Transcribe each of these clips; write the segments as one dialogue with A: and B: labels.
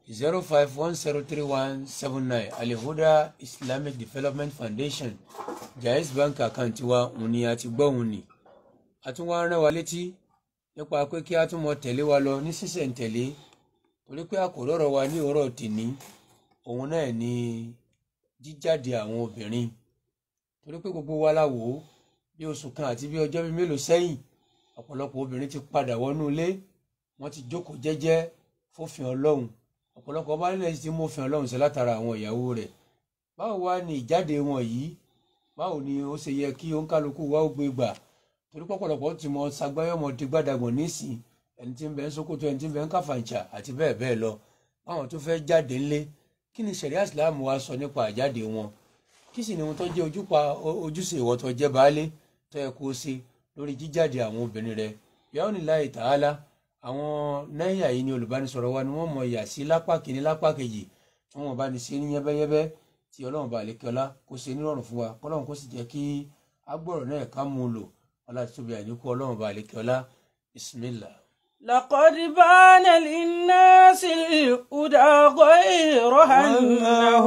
A: zero five one zero three one seven nine alihuda islamic development foundation jais bank account wa òun ni a ti gbọ́ òun ni a tún wá rán wa létí nípa pé kí a tún mọ tẹ̀lé wa lọ ní sísẹ̀ntẹ̀lé torí pé àkòrò ọ̀rọ̀ wa ní ọ̀rọ̀ tèní òun náà ni jíjáde àwọn obìnrin torí pé gbogbo wa la wò ó bí oṣù kan àti bí ọjọ́ bíi mélòó sẹ́yìn ọ̀pọ̀lọpọ̀ obìnrin ti padà wọnú ilé wọ́n ti jókòó jẹ́jẹ́ fófin ọlọ́run ọ̀pọ̀lọpọ̀ ọba nílẹ̀ ti mú òfin ọlọ́run ṣe látara àwọn ìyàwó rẹ̀ báwo wá ní ìjáde wọn yìí báwo ni ó ṣe yẹ kí òǹkálukú wa ó gbé gbà torí pọ̀pọ̀lọpọ̀ ti mọ sagbáyọ̀mọ ti gbàdàgbọ̀n nísìn ẹni tí ń bẹ ń Sókótó ẹni tí ń bẹ ń Kàfàǹchà àti bẹ́ẹ̀ bẹ́ẹ̀ lọ báwọn tó fẹ́ jáde ńlé kí ni ṣẹ̀ríà Ìsìláàmù wa sọ nípa àjáde wọn kí sì ni wọn tó jẹ́ ojúpa ojúṣe ìwọ tó jẹ́ baálé tó yẹ kó o ṣe lórí jíjáde àwọn obìnrin rẹ yàrá ní láì tààlà àwọn náírà yìí ni olùbánisọ̀rọ̀ wa ni wọ́n mọ ìyà sí lápá kìíní lápá kejì tí wọ́n bá ní ṣe ní yẹ́bẹ́yẹ́bẹ́ tí ọlọ́run bá lè kíọ́lá kó ṣe nírọ̀rùn fún wa kọ́lọ́run kó sì jẹ́ kí agbọ̀rọ̀ náà ká mú un lò ọlá tí tóbi àníkú ọlọ́run bá lè kíọ́lá bismillah.
B: لقد بان للناس الهدى غير أنه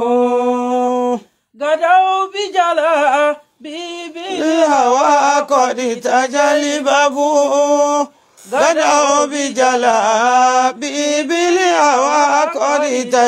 B: غدوا بجلاء
C: الهوى قد تجلببوا غدوا بجلاء بالهوى قد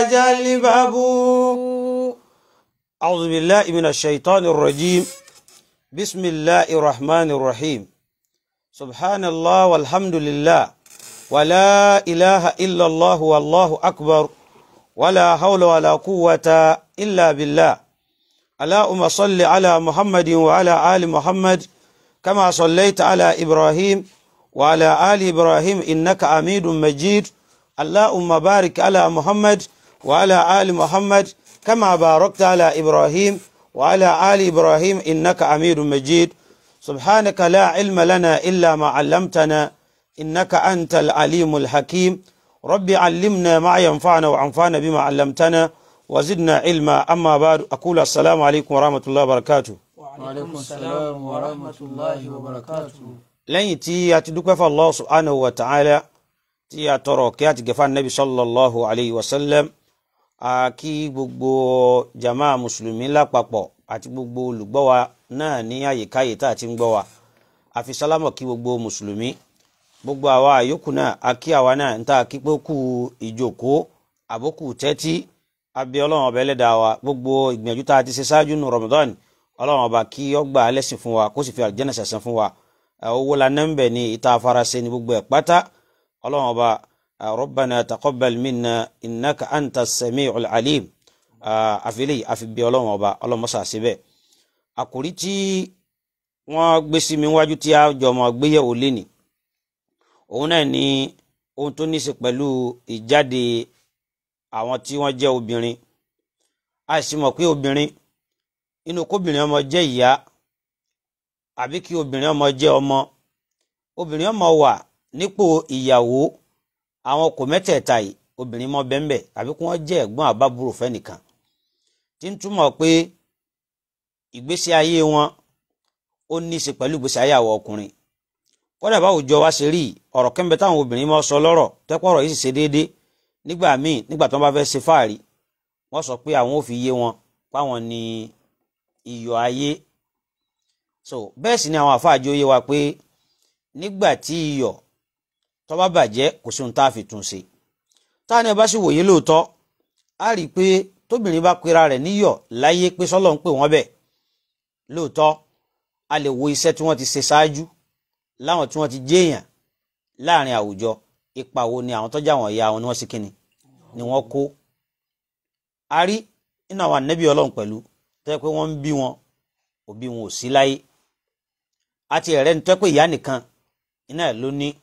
C: تجلببوا أعوذ بالله من الشيطان الرجيم بسم الله الرحمن الرحيم سبحان الله والحمد لله ولا إله إلا الله والله أكبر ولا حول ولا قوة إلا بالله اللهم صل على محمد وعلى آل محمد كما صليت على إبراهيم وعلى آل إبراهيم إنك حميد مجيد اللهم بارك على محمد وعلى آل محمد كما باركت على إبراهيم وعلى آل إبراهيم إنك حميد مجيد سبحانك لا علم لنا إلا ما علمتنا إنك أنت العليم الحكيم رب علمنا ما ينفعنا وعنفعنا بما علمتنا وزدنا علما أما بعد أقول السلام عليكم ورحمة الله وبركاته
A: waaleykum salaam wa rahmatulahi wa barakatu.
C: lẹ́yìn tí a ti dúpẹ́ fún Allah subhanahu wa ta'ala tí a tọrọ kí a ti gẹ̀fà nabi sallallahu alayhi wa sallam a kí gbogbo jama mùsùlùmí lápapọ̀ àti gbogbo olùgbọ́ wa náà ní àyíkáyè tá a ti ń gbọ́ wa a fi sálámọ̀ kí gbogbo mùsùlùmí gbogbo àwa àyókù náà a kí àwa náà ń tà kí pé kú ìjókòó àbókù tẹ́tí abẹ́ ọlọ́run ọba ẹlẹ́dàá wa gbogbo ìgbìyànjú tá a ti ṣe ṣáájú nù Ramadan ọlọ́run ọba kí ó gbà á lẹ́sìn fún wa kó sì fi àlùjánnà ṣẹ̀san fún wa owó la nẹ́ńbẹ̀ ní ìta afárasẹ́ ní gbogbo ẹ̀ pátá ọlọ́run ọba rabbana taqabbal minna innaka anta sami'ul alim àfilẹ̀ àfibí ọlọ́run ọba ọlọ́mọṣà síbẹ̀ àkòrí tí wọ́n gbé sí mi wájú tí a jọ mọ́ gbéyẹ̀wò léni òun náà ní ohun tó ní í ṣe pẹ̀lú ìjáde àwọn tí wọ́n jẹ́ obìnrin a sì mọ̀ pé obìnrin inú kóbìnrin ọmọ jẹ́ ìyá àbí kí obìnrin ọmọ jẹ́ ọmọ obìnrin ọmọ wà nípò ìyàwó àwọn kò mẹ́tẹ̀ẹ̀ta yìí obìnrin mọ bẹ́ńbẹ́ àbí kí wọ́n jẹ́ ẹ̀gbọ́n àbábúrò fẹ́nìkan tí ń túmọ̀ pé ìgbésí ayé wọn ó ní í ṣe pẹ̀lú ìgbésí ayé àwọn ọkùnrin kódà báwo jọ wá ṣe rí ọ̀rọ̀ kẹ́ńbẹ́ táwọn obìnrin mọ́ sọ lọ́rọ̀ tẹ́pọ̀ ọ̀rọ̀ yìí sì ṣe déédéé nígbà míì nígbà tí wọ́n bá fẹ́ ṣe fáàrí wọ́n sọ pé àwọn ò fi yé wọn páwọn ní iyọ̀ ayé so bẹ́ẹ̀ sì ni àwọn àfáàjọ yé wa pé nígbà tí iyọ̀ tó bá bàjẹ́ kò sí ohun tá a fi tún ṣe táwọn ẹ bá sì wòye lóòótọ́ á rí i pé tóbìnrin bá pera rẹ̀ níyọ̀ láyé pé sọ́lọ́ ń pè wọ́n bẹ̀ lóòótọ́ a lè wo iṣẹ́ tí wọ́n ti ṣe ṣáájú láwọn tí wọ́n ti jéèyàn láàrin àwùjọ ipa wo ni àwọn tọ́jà wọn ìyá wọn ni wọ́n sì kíni ni wọ́n kó a rí nínú àwọn ànábì ọlọ́run pẹ̀lú tó yẹ pé wọ́n ń bí wọn òbí wọn ò sí láyé àti ẹ̀rẹ́ ní tó yẹ pé ìyá nìkan iná ẹ̀ ló ní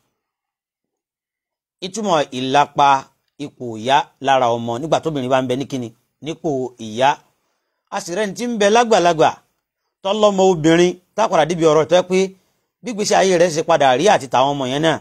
C: ìtumọ̀ ìlapa ipò ìyá lára ọmọ nígbà tóbìnrin bá ń bẹ ní kíni nípò ìyá a sì rẹ́ni tí ń bẹ lágbàlagbà tọ́lọ́mọ obìnrin tápàdà débi ọ̀rọ̀ tó yẹ pé gbígbésí ayé rẹ̀ ṣe padà rí àti tàwọn ọmọ yẹn náà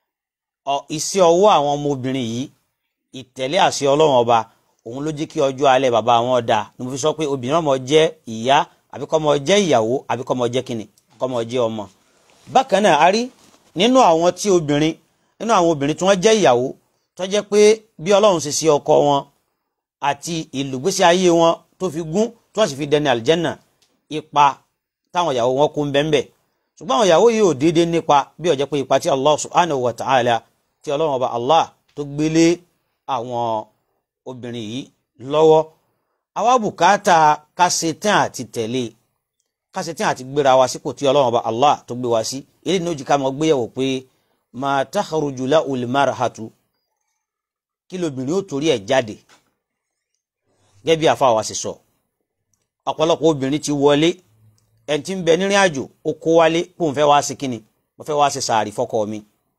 C: iṣẹ́ ọwọ́ àwọn ọmọ obìnrin yìí ìtẹ̀lé àṣẹ ọlọ́run ọba òun ló jẹ́ kí ọjọ́ alẹ́ bàbá wọn dà ní mo fi sọ pé obìnrin ọmọ jẹ́ ìyá àbí kọ́mọ jẹ́ ìyàwó àbí kọ́mọ jẹ́ kíni kọ́mọ jẹ́ ọmọ. bákan náà a rí nínú àwọn tí obìnrin nínú àwọn obìnrin tí wọ́n jẹ́ ìyàwó tó jẹ́ pé bí ọlọ́run ṣe ṣe ọkọ wọn àti ìlùgbésí ayé wọn tó fi gún tí wọ́n sì fi dẹni àlìjẹ́nà ipa táwọn ìyàwó wọn kú ń bẹ́ńbẹ́ ṣùgbọ́n àwọn ìyàwó yìí ò déédéé nípa bí ó jẹ́ pé ipa tí Allah subhanahu wa ta'ala tí ọlọ́run ọba Allah tó gbélé àwọn obìnrin yìí lọ́wọ́ àwa bùkátà kásẹ̀tàn àti tẹ̀lé kásẹ̀tàn àti gbéra wa sípò tí ọlọ́run ọba Allah tó gbé wa sí èyí ni ó jí ká mọ gbéyàwó pé ma takhruju lahul marhatu kí lóbìnrin ó torí ẹ̀ jáde gẹ́gẹ́ bí àfa wa sì sọ ọ̀pọ̀lọpọ̀ obìnrin ti wọlé ẹni tí ń bẹ nírìn àjò ó kó wálé kó n fẹ́ wá sí kíni mo fẹ́ wá sí sàárì fọ́kọ mi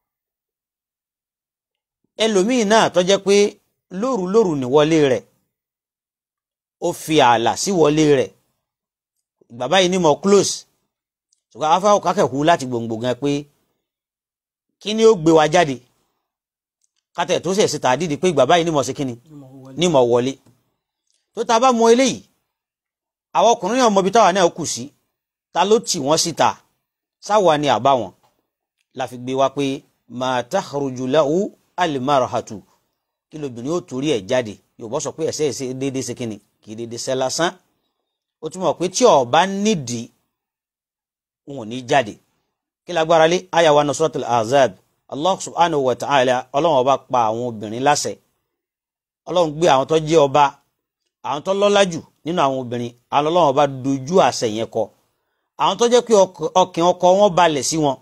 C: ẹlòmíín náà tó jẹ́ pé lóru lóru ní wọlé rẹ̀ ó fi ààlà sí wọlé rẹ̀ bàbá yìí ní mo close ṣùgbọ́n afẹ́ ọkọ̀ akẹ́kọ̀ọ́ láti gbòǹgbò gan pé kí ni ó gbé wa jáde kátẹ̀ tó ṣẹ̀ síta dídì pé bàbá yìí ní mo ṣe kíni ní mo wọlé tó ta bá mọ eléyìí àwọn ọkùnrin náà mọbi táwa náà kù sí ta ló tì wọ́n síta sáwa ni àbá wọn la fi gbé wa pé ma takhruju lahu al-marhatu kí lóbìnrin ó torí ẹ̀ jáde Yorùbá sọ pé ẹ̀sẹ̀ ẹ̀sẹ̀ déédéé ṣe kíni kì í déédéé ṣe lásán ó túmọ̀ pé tí ó bá nídìí wọn ò ní jáde kí lágbára lé àyà wa nusratul azab Allah subhanahu wa ta'ala ọlọ́run ọba pa àwọn obìnrin láṣẹ ọlọ́run gbé àwọn tó jẹ́ ọba àwọn tó lọ́lá jù nínú àwọn obìnrin àwọn ọlọ́run ọba dojú àṣẹ yẹn kọ àwọn tó jẹ́ pé ọkàn ọkọ wọn balẹ̀ sí wọn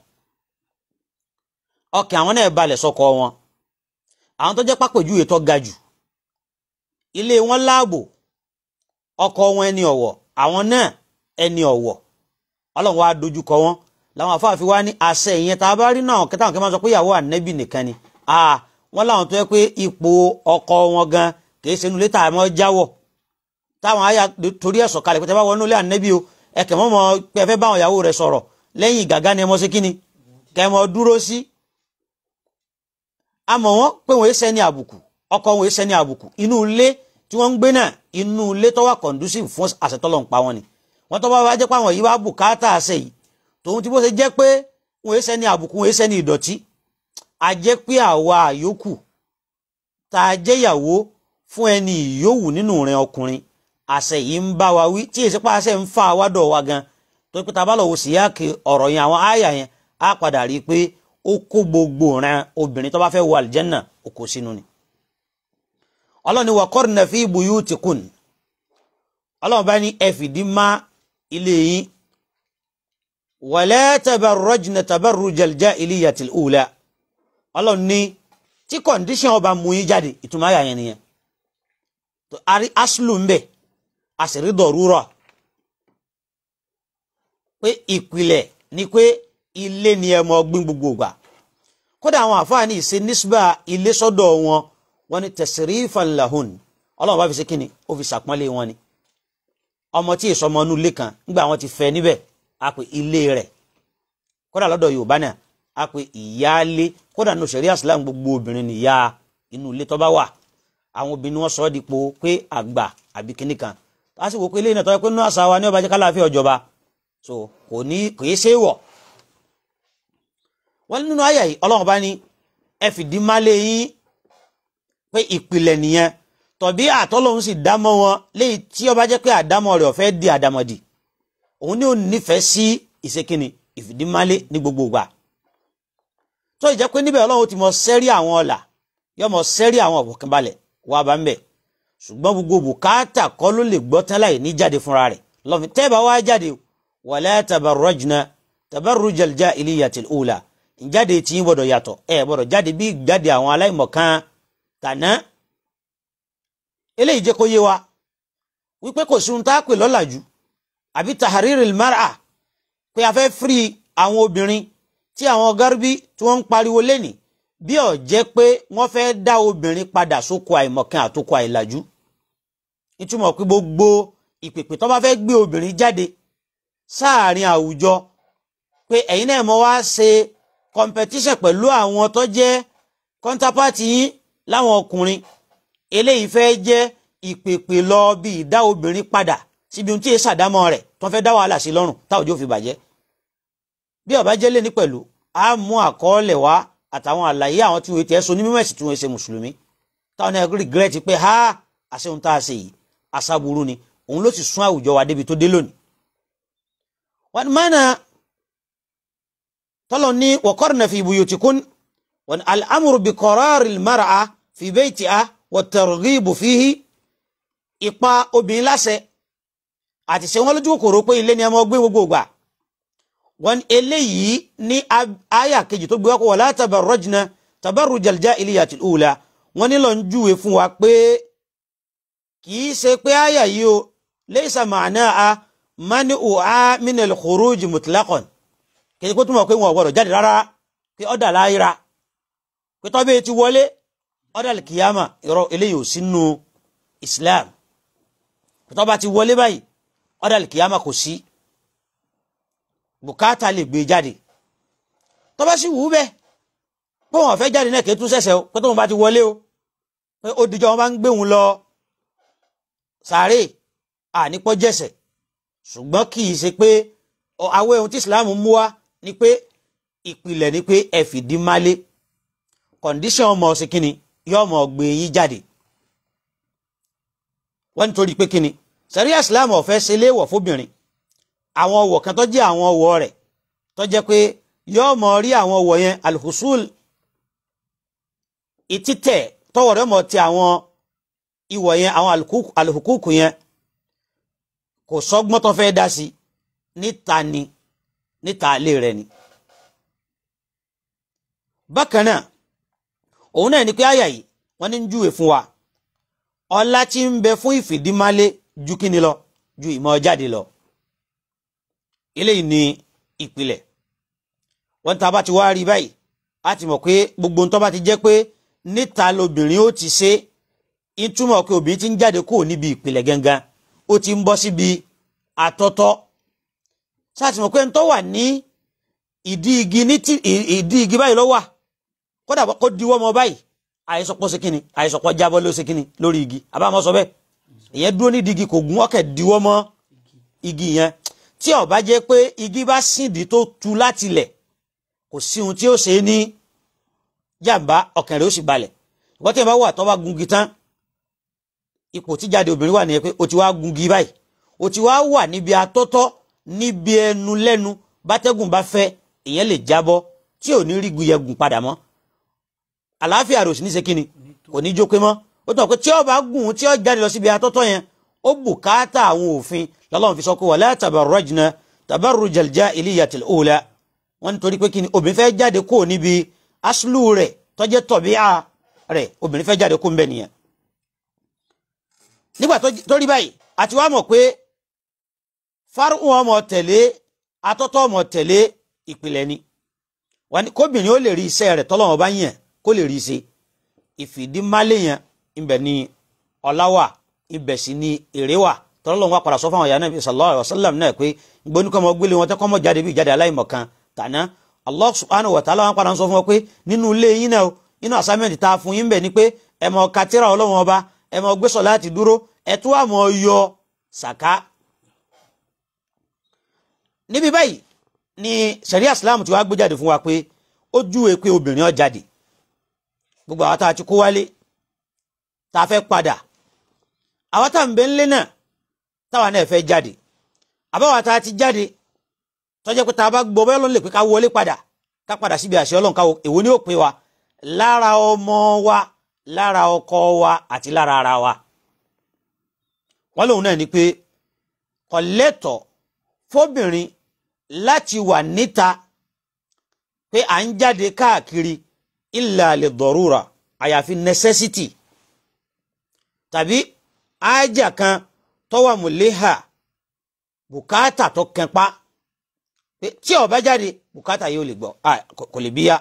C: ọkàn àwọn náà balẹ̀ sọ́kọ wọn àwọn tó jẹ́ pápẹ̀júwe tó ga jù ilé wọn láàbò ọkọ wọn ẹni ọ̀wọ̀ àwọn náà ẹni ọ̀wọ̀ ọlọ́run wa dojú kọ wọn làwọn afáàfin wa ní àṣẹ ìyẹn tá a bá rí náà kẹta àwọn kẹ máa sọ pé ìyàwó ànẹ́bì nìkan ni wọn láwọn tó yẹ pé ipò ọkọ wọn gan kìí ṣe inú ilé tààmọ́ jáwọ̀ táwọn àyà torí ẹ̀ sọ̀kalẹ̀ pé tẹ́ bá wọnú ilé ànẹ́bí o ẹ̀kẹ́ mọ́ mọ́ pé ẹ fẹ́ bá àwọn ìyàwó rẹ̀ sọ̀rọ̀ lẹ́yìn gàgá ni ẹ mọ́ sí kíni kẹ́ ẹ mọ́ dúró sí. àmọ́ wọn pé wọ́n ṣẹ́ ní àbùkù ọkọ wọn ṣẹ́ ní àbùkù inú ilé tí wọ́n ń gbé náà inú ilé tó wà conducive fún àṣetọ́lọ̀ ń pa wọn ni wọ́n tó bá wá jẹ́ pé àwọn yìí wá bùkátà àṣẹ yìí tòun tí bó ṣe jẹ́ pé wọ́n ṣẹ́ ní àbùkù wọ́n ṣẹ́ ní ìdọ̀tí a jẹ́ pé àwa àyókù tá a jẹ́ ìyàwó fún ẹni ìyówù nínú rẹ̀ ọkùnrin àṣẹ yìí ń bá wa wí tí èsì pa àṣẹ ń fa àwádọ̀ wa gan tó pé tá a bá lọ wo síyáàkì ọ̀rọ̀ yẹn àwọn àyà yẹn á padà rí i pé ó kó gbogbo rẹ̀ obìnrin tó bá fẹ́ wọ àlìjẹ́nà ó kó sínú ni. ọlọ́run ni waqarna fi buyutikun ọlọ́run bá ní ẹ fìdí má ilé yín wala tabarrajna tabarrujal jahiliyatil ula ọlọ́run ní tí kọ̀ǹdíṣàn ọba mú yín jáde ìtumọ̀ àyà yẹn nìyẹn ari aslu ń bẹ àṣírí dọ̀rúrọ̀ pé ìpìlẹ̀ ni pé ilé ni ẹ mọ gbin gbogbo ìgbà kódà àwọn àfáàní ìṣe nísbà ilé sọ́dọ̀ wọn wọn ni tasrifan lahun ọlọ́run bá fi ṣe kíni ó fi ṣàpọ́nlé wọn ni ọmọ tí èso ọmọ inú ilé kan nígbà wọn ti fẹ́ níbẹ̀ á pè ilé rẹ̀ kódà lọ́dọ̀ yorùbá náà á pè ìyáálé kódà nù sẹ̀rí àsìlám gbogbo obìnrin nìyá inú ilé tó bá wà àwọn obìnrin wọn sọ ọ́ dípò pé àgbà àbí kinní kan a sì wò pé eléyìí náà tọ́ pé nínú àṣà wa ní ọba jẹ́ kálàáfíà ọjọba so kò ní kò yé séwọ̀ wọ́n nínú àyà yìí ọlọ́run bá ní ẹ fìdí málé yín pé ìpìlẹ̀ nìyẹn tọ̀bí àtọ́lọ́hún sì dámọ́ wọn léyìí tí ọba jẹ́ pé àdámọ́ rẹ̀ ọ̀fẹ́ di àdámọ́dì òun ní òun nífẹ̀ẹ́ sí ìṣekínni ìfìdímálé ní gbogbo ìgbà tó ìjẹ́ pé níbẹ̀ ọlọ́run ti mọ sẹ́rí àwọn ọ̀là yọ mọ sẹ́rí àwọn ọ̀fọ̀kànbalẹ̀ wà bá ń bẹ̀ ṣùgbọ́n gbogbo bùkátà kọ́ ló lè gbọ́ tán láì ní jáde fúnra rẹ̀ lọ́fi tẹ́ẹ̀bà wá jáde wala tabarrajna tabarrujal jahiliyatil ula ìjáde tí ń gbọ́dọ̀ yàtọ̀ ẹ̀ gbọ́dọ̀ jáde bí jáde àwọn aláìmọ̀kan tàná eléyìí jẹ́ kó yé wa wípé kò sí ohun tá a pè lọ́làjú àbí tahariril mar'a pé a fẹ́ firi àwọn obìnrin tí àwọn garbi tí wọ́n ń pariwo lẹ́nì bí ó jẹ́ pé wọ́n fẹ́ dá obìnrin padà sóko àìmọ̀kan àtòkò àìlàjú ìtumọ̀ pé gbogbo ìpèpè tó bá fẹ́ gbé obìnrin jáde sáàrin àwùjọ pé ẹ̀yin náà mọ̀ wá ṣe competition pẹ̀lú àwọn tó jẹ́ counterpart yín láwọn ọkùnrin eléyìí fẹ́ jẹ́ ìpèpè lọ bí ìdá obìnrin padà síbi ohun tí èsì àdámọ́ rẹ̀ tó fẹ́ dá wàhálà sí lọ́rùn táwọn ojú ò fi bàjẹ́ bí ó bá jẹ́ lẹ́ni pẹ̀lú a mú àkọọ́lẹ̀ wá àtàwọn àlàyé àwọn tí wọ́n ti ẹ̀ so ní mímọ̀ ẹ̀sìn tí wọ́n ṣe mùsùlùmí táwọn náà regret pé ha àṣehun tá a ṣe yìí aṣáburú ni òun ló sì sún àwùjọ wa débi tó dé lónìí. wọ́n mọ́nà tọ́lọ̀ ní waqarna fi buyutikun wọ́n al-amru bi qarari al-mar'a fi baytiha wa targhibu fihi ipa obìnrin láṣẹ àti ṣe wọn lójú kòkòrò pé ilé ni ẹ máa gbé gbogbo gbà wọn eléyìí ní àyà kejì tó gbé wá kó wala tabarrajna tabarrujal jahiliyatil ula wọn nílò ń júwe fún wa pé kì í ṣe pé àyà yìí o laysa ma'naha mani'uha minal khuruj mutlaqan kì í ṣe pé tó mọ̀ pé wọn ò gbọdọ̀ jáde rárá pé ọ̀dà láyìíra pé tọ́bẹ̀ ti wọlé ọ̀dà kìyàmà ìrọ̀ eléyìí ò sínú Islam tó bá ti wọlé báyìí ọ̀dà kìyàmà kò sí bùkátà lè gbé jáde tó bá sì wù ú bẹ́ẹ̀ pé wọn fẹ́ jáde náà kì í tún ṣẹ̀ṣẹ̀ o pé tóun bá ti wọlé o pé ó dijọ́ wọn bá ń gbé òun lọ sàárè ànípọ̀ jẹ̀sẹ̀ ṣùgbọ́n kì í ṣe pé àwọn ohun tí Islam mú wá ni pé ìpìlẹ̀ ni pé ẹ fìdí málé kọ̀ǹdíṣàn ọmọ ọ̀sìn kínni yóò mọ̀ gbé yín jáde wọ́n nítorí pé kíni sẹ́ríà islam ọ̀fẹ́ ṣe léèwọ̀ fóbìnrin àwọn ọwọ̀ kan tó jẹ́ àwọn ọwọ̀ rẹ̀ tó jẹ́ pé yóò mọ̀ rí àwọn ọwọ̀ yẹn alhusul ìtítẹ̀ tọwọ̀ rẹ̀ mọ̀ ti àwọn ìwọ̀ yẹn àwọn alhukuku yẹn kò sọ́gbọ́n tó fẹ́ dá sí níta ni níta ilé rẹ̀ ni. bákan náà òun náà ni pé àyà yìí wọ́n ní ń júwe fún wa ọlá tí ń bẹ fún ìfìdímálé ju kíni lọ ju ìmọ̀ jáde lọ eléyìí ni ìpìlẹ̀ wọ́n tá a bá ti wá rí báyìí a ti mọ̀ pé gbogbo nǹkan bá ti jẹ́ pé níta lobìnrin ó ti ṣe ìtumọ̀ pé obìnrin ti ń jáde kúrò níbi ìpìlẹ̀ gangan ó ti ń bọ́ síbi àtọ́tọ́ sáà ti mọ̀ pé ń tọ́ wà ní ìdí igi ní ìdí igi báyìí ló wà kódà kó diwọ́ mọ́ báyìí àìsọpọ̀ ṣe kíni àìsọpọ̀ jábọ́ ló ṣe kíni lórí igi àbámọ́ sọ bẹ́ẹ̀ ìyẹn dúró nídìí igi kò gún ọ̀kẹ́ diwọ́ mọ́ igi yẹn tí ó bá jẹ́ pé igi bá síndìí tó tu láti lẹ̀ kò sí ohun tí ó ṣe ní jàǹbá ọkàn rẹ̀ ó sì balẹ̀ ìwọ́n tí ẹ bá wà tó bá gungi tán ipò tí jáde obìnrin wà nìyẹn pé o ti wá gungi báyìí o ti wá wà níbi atọ́tọ́ níbi ẹnu lẹ́nu bátẹ́gùn bá fẹ́ ìyẹn lè jábọ́ tí ò ní rí guyẹgùn padà mọ́ àlàáfíà rẹ̀ ò sì ní ṣe kíni kò ní jó pé mọ́ ó tàn pé tí ó bá gùn tí ó jáde lọ síbi atọ́tọ́ yẹn ó bùkátà àwọn òfin lọ́lọ́run fi sọ pé wala tabarrajna tabarrujal jahiliyatil ula wọ́n nítorí pé kíni obìnrin fẹ́ jáde kó níbi aṣlù rẹ̀ tó jẹ́ tọ̀bíà rẹ̀ obìnrin fẹ́ jáde kó ń bẹ̀ nìyẹn. nígbà tó rí báyìí àti wàá mọ̀ pé fárún ọmọ tẹ̀lé atọ́tọ́ ọmọ tẹ̀lé ìpìlẹ̀ ni kóbìnrin ó lè rí iṣẹ́ rẹ̀ tọ́lọ́wọ́n bá yàn kó lè rí i ṣe ìfìdímálé yẹn ibẹ̀ ni ọlá wà ibẹ̀ sì ni èrè wà tọ́lọ́lọ́wọ́n wá padà sọ fún àwọn ìyá Nábì sallallahu alaihi wasallam náà pé gbóníkọ́ ọmọ gbélé wọn tẹ́kọ́ mọ́ jáde bí ìjáde aláìmọ̀kan tàná Allah subhanahu wa ta'ala wọn padà sọ fún wọn pé nínú ilé yín náà nínú assignment tá a fún yín bẹ̀ ni pé ẹ mọ katira ọlọ́wọ́n ọba ẹ mọ gbé sọ̀láàtì dúró ẹ tún àmọ́ yọ sàká. níbi báyìí ni sẹ̀ríà Islam ti wá gbé jáde fún wa pé ó júwe pé obìnrin ó jáde gbogbo àwọn tá a ti kó wálé tá a fẹ́ padà àwọn tá à ń bẹ ńlé náà táwa náà fẹ́ jáde àbáwá tá a ti jáde tọ́jẹ́ pé tá a bá gbọ́ bẹ́ẹ̀ ló ń lè pé ká wọlé padà ká padà síbi àṣẹ ọlọ́run ká èwo ni ó pè wa lára ọmọ wa lára ọkọ wa àti lára ara wa wọ́n lóun náà ni pé kò lẹ́tọ̀ fóbìnrin láti wà níta pé à ń jáde káàkiri illa li dọ̀rúra àyàfi necessity tàbí ájà kan tọ́wà mùléhà bùkátà tó kẹpa pé tí ó bá jáde bùkátà yóò lè gbọ́ kò lè bíyà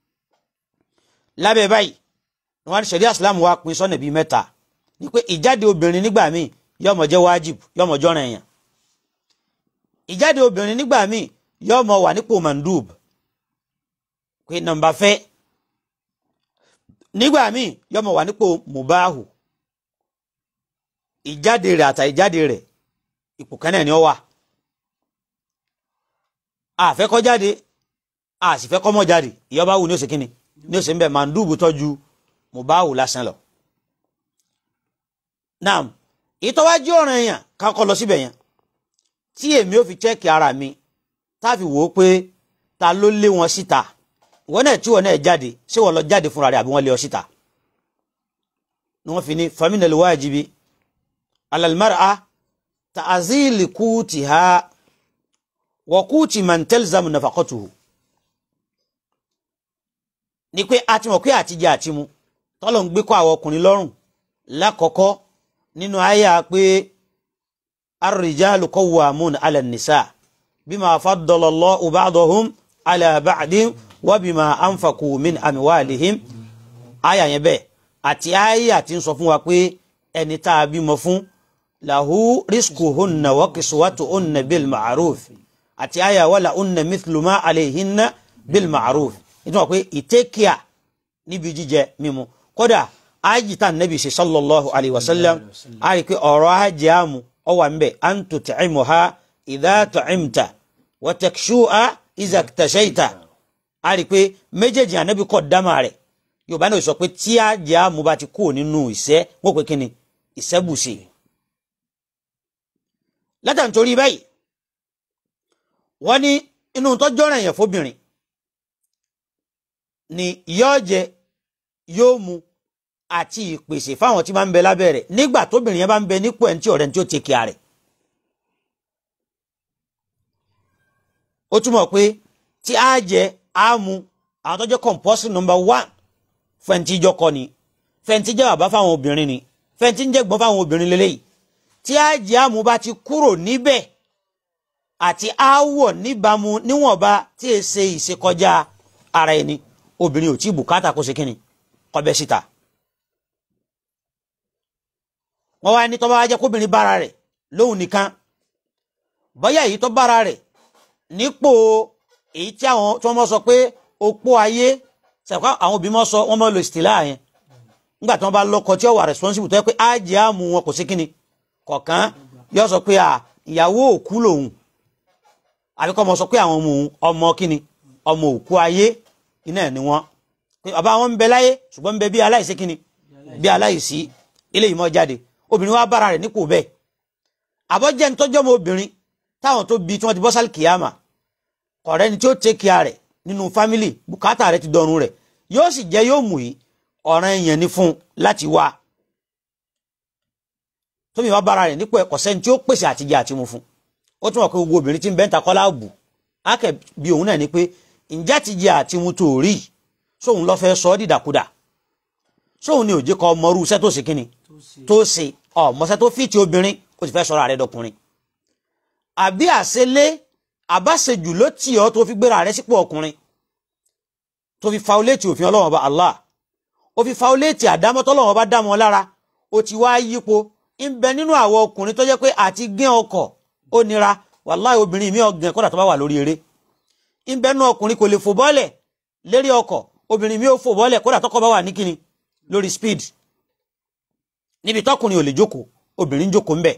C: lábẹ́ báyìí wọn ní ṣẹ̀ríà Islam wa pín sọ́nà bíi mẹ́ta ni pé ìjáde obìnrin nígbà míì yóò máa jẹ́ wájib yóò máa jọ́ràn èèyàn ìjáde obìnrin nígbà míì yóò máa wà nípò mandub pé nàmbà fẹ́ nígbà míì yóò máa wà nípò mubahu ìjáde rẹ̀ àtà ìjáde rẹ̀ ipò kan náà ni ó wà àfẹ́ kó jáde àsìfẹ́ kó má jáde ìyọba wù ní oṣù kínní ní ó sì ń bẹ mandubu tọ́jú mubahu lásán lọ. naam ìtọ́wájú ọ̀ràn èèyàn kakọ lọ síbẹ̀ yẹn tí èmi ò fi chẹ́ẹ̀kì ara mi táàfi wò ó pé ta ló lé wọn síta wọn náà tí wọn náà jáde ṣé wọn lọ jáde fúnra rẹ̀ àbí wọn lé ọ síta ni wọn fi ní faminal wajibi alal mar'a ta'zili kutiha wa kuti man talzamu nafaqatuhu ni pé a ti mọ̀ pé àtijọ́ àti mu tọ́lọ̀ ń gbé kọ́ àwọn ọkùnrin lọ́rùn lákọ̀ọ́kọ́ nínú àyà pé ar-rijalu qawwamuna 'ala an-nisa bima faddala Allahu ba'dahum 'ala ba'din wa bima anfaqu min amwalihim àyà yẹn bẹ́ẹ̀ àti àyà tí ń sọ fún wa pé ẹni tá a bímọ fún lahu rizquhunna wa kiswatuhunna bil ma'ruf àti àyà wala unna mithlu ma alayhinna bil ma'ruf nítorí pé ìtẹ́kíà níbi jíjẹ mímu kódà ájìtá nàbì ṣe sallallahu alayhi wa sallam a rí pé ọ̀rọ̀ ajé àmú ọwà ń bẹ̀ an tut'imuha idha tu'imta wa takshu'a idha iktashayta a rí pé méjèèjì ànábì kọ́ dámà rẹ̀ yorùbá náà sọ pé tí ajé àmú bá ti kúrò nínú ìṣẹ́ wọ́n pé kíni ìṣẹ́bùsì látà nítorí báyìí wọ́n ní inú tọ́jọ́ràn yẹn fóbìnrin ni yóò jẹ yóò mu àti ìpèsè fáwọn tí máa ń bẹ lábẹ́ rẹ̀ nígbà tóbìnrin yẹn bá ń bẹ nípò ẹni tí ọ̀rẹ́ ní tí ó ti kíá rẹ̀. ó túmọ̀ pé tí a jẹ a mu àwọn tó jẹ́ compulsory number one fẹ̀ǹtì ìjọkọ ni fẹ̀ǹtì jẹ́ bàbá fáwọn obìnrin ni fẹ̀ǹtì ń jẹ́ gbọ́n fáwọn obìnrin lélẹ́yìí tí a jẹ a mu bá ti kúrò níbẹ̀ àti aáwọ̀ níbàámu níwọ̀nba tí e ṣe ìṣekọjá ara ẹni obìnrin ò tí bùkátà kó ṣe kíni kọbẹ síta wọn wá ní tó bá wá jẹ́ kóbìnrin bára rẹ̀ lóhùn nìkan bóyá èyí tó bára rẹ̀ nípò èyí tí àwọn tí wọ́n mọ̀ sọ pé opó ayé sẹpá àwọn òbí mọ̀ sọ wọ́n mọ̀ lo ìsìtìlá yẹn nígbà tí wọ́n bá lọ́kọ tí ó wà responsible tó yẹ pé ájì àmú wọn kò sí kíni kọ̀ọ̀kan yóò sọ pé ìyàwó òkú lòun àbíkọ́ mọ̀ sọ pé àwọn ọmọ òun ọmọ kíni ọmọ òkú ayé iná ẹ̀ ni wọ́n pé bàbá wọn ń bẹ láyé ṣùgbọ́n ń bẹ bí aláìsí kíni bí aláìsí ilé ìmọ̀ jáde obìnrin wa bára rẹ̀ nípò bẹ́ẹ̀ àbọ̀jẹ́ ń tọ́jọ́ mọ́ obìnrin táwọn tó bí tí wọ́n ti bọ́ sálì kìyàmà kọ̀rẹ́ ni tí ó take care rẹ̀ nínú fámìlì bùkátà rẹ̀ ti dọ̀run rẹ̀ yóò sì jẹ́ yóò mú yìí ọ̀ràn èèyàn ní fún un láti wá tómi wá bára rẹ̀ nípò ẹ̀kọ́ sẹ́ni tí ó pèsè àtijọ́ àti mu fún ó tún wọ̀ pé gbogbo obìnrin tí ń bẹ́ńtà kọ́lá bù ákẹ́ bí òun náà ni pé ǹjẹ́ àtijọ́ àti mu tó rí sóun lọ́ fẹ́ sọ ọ́ dìdàkudà sóun ni òjì kọ́ ọmọrú iṣẹ́ tó ṣe kíni tó ṣe ọmọṣẹ́ tó fìtì obìnrin ó ti fẹ́ sọ̀rọ̀ àrẹ dọkùnrin àbí àṣelé àbáṣejù ló tì ọ́ tó fi gbéra rẹ sípò ọkùnrin tó fi fauléètì òfin ọlọ́wọ́n ọba Allah ó fi fauléètì àdámọ́ tọ́lọ́wọ́n ọba dámọ́ lára ó ti wá yípo ń bẹ nínú àwọn ọkùnrin tó jẹ́ pé àti gé ọkọ̀ ó nira wàláì obìnrin mi ọ̀gàn kọ́dà tó bá wà lórí eré ń bẹ nínú ọkùnrin kò lè fò bọ́ọ̀lẹ̀ lérí ọkọ̀ obìnrin mi ò fò bọ́ọ̀lẹ̀ kódà tọkọ bá wà ní kíni lórí speed níbi tọkùnrin ò lè jókòó obìnrin jókòó ńbẹ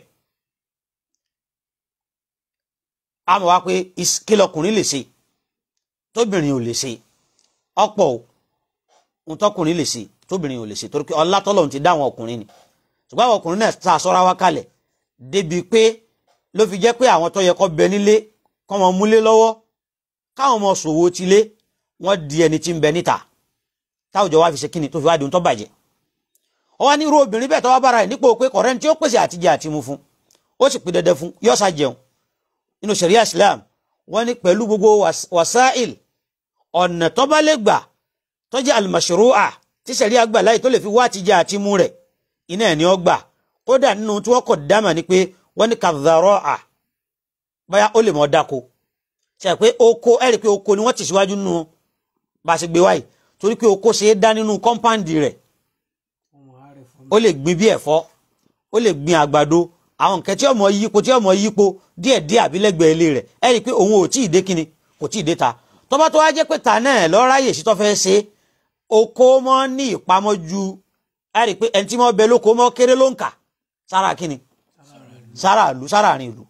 C: a mọ̀ wá pé kí lọkùnrin lè ṣe tóbìnrin ò lè ṣe ọ̀pọ̀ ohun tọkùnrin lè ṣe tóbìnrin ò lè ṣe torí pé ọlá tọ́lọ́run ti dá àwọn ọkùnrin ni ṣùgbọ́n àwọn ọkùnrin náà ta aṣọra wá kalẹ̀ débi pé ló fi jẹ́ pé àwọn tó yẹ kó bẹ nílé kó wọn múlé lọ́wọ́ káwọn ọmọ ṣòwò tilé wọ́n di ẹni tí ń bẹ níta táwùjọ wa fi ṣe kíni tó fi wá di ohun tó bàjẹ́ ó wá ní irú obìnrin bẹ́ẹ̀ tó wá bára ẹ̀ nípò pé kọ̀rẹ́ tí ó pèsè àtijẹ àti mu fún ó sì pè dandan fún yọ́sà jẹun nínú sharia islam wọ́n ní pẹ̀lú gbogbo wasail ọ̀nà tó bá lè gbà tó jẹ́ al-mashru'a tí sharia gbà láì tó lè fi wá àtijẹ àti mu rẹ̀ iná ẹ̀ ni ó gbà kódà nínú tí wọ́n kọ̀ dámà ni pé wọ́n ní kadharo'a báyà ó lè mọ̀ dáko ṣe pé oko ẹ̀rí pé oko ni wọ́n ti síwájú nínú bá a ṣe gbé wáyìí torí pé oko ṣe é dá nínú kọ́ńpáǹdì rẹ̀ ó lè gbin bí ẹ̀fọ́ ó lè gbin àgbàdo àwọn nǹkan tí ọmọ yípo tí ọmọ yípo díẹ̀ díẹ̀ àbílẹ̀gbẹ̀ ilé rẹ̀ ẹ rí i pé òun ò tí ì dé kíni kò tí ì dé ta tọ́ba tó wá jẹ́ pé ta náà lọ́ráyè sí tó fẹ́ ṣe oko mọ́ ní ìpamọ́ ju ẹ rí i pé ẹni tí wọ́n bẹ lóko mọ́ kéré ló ń kà sára kíni sára ìlú sára àárín ìlú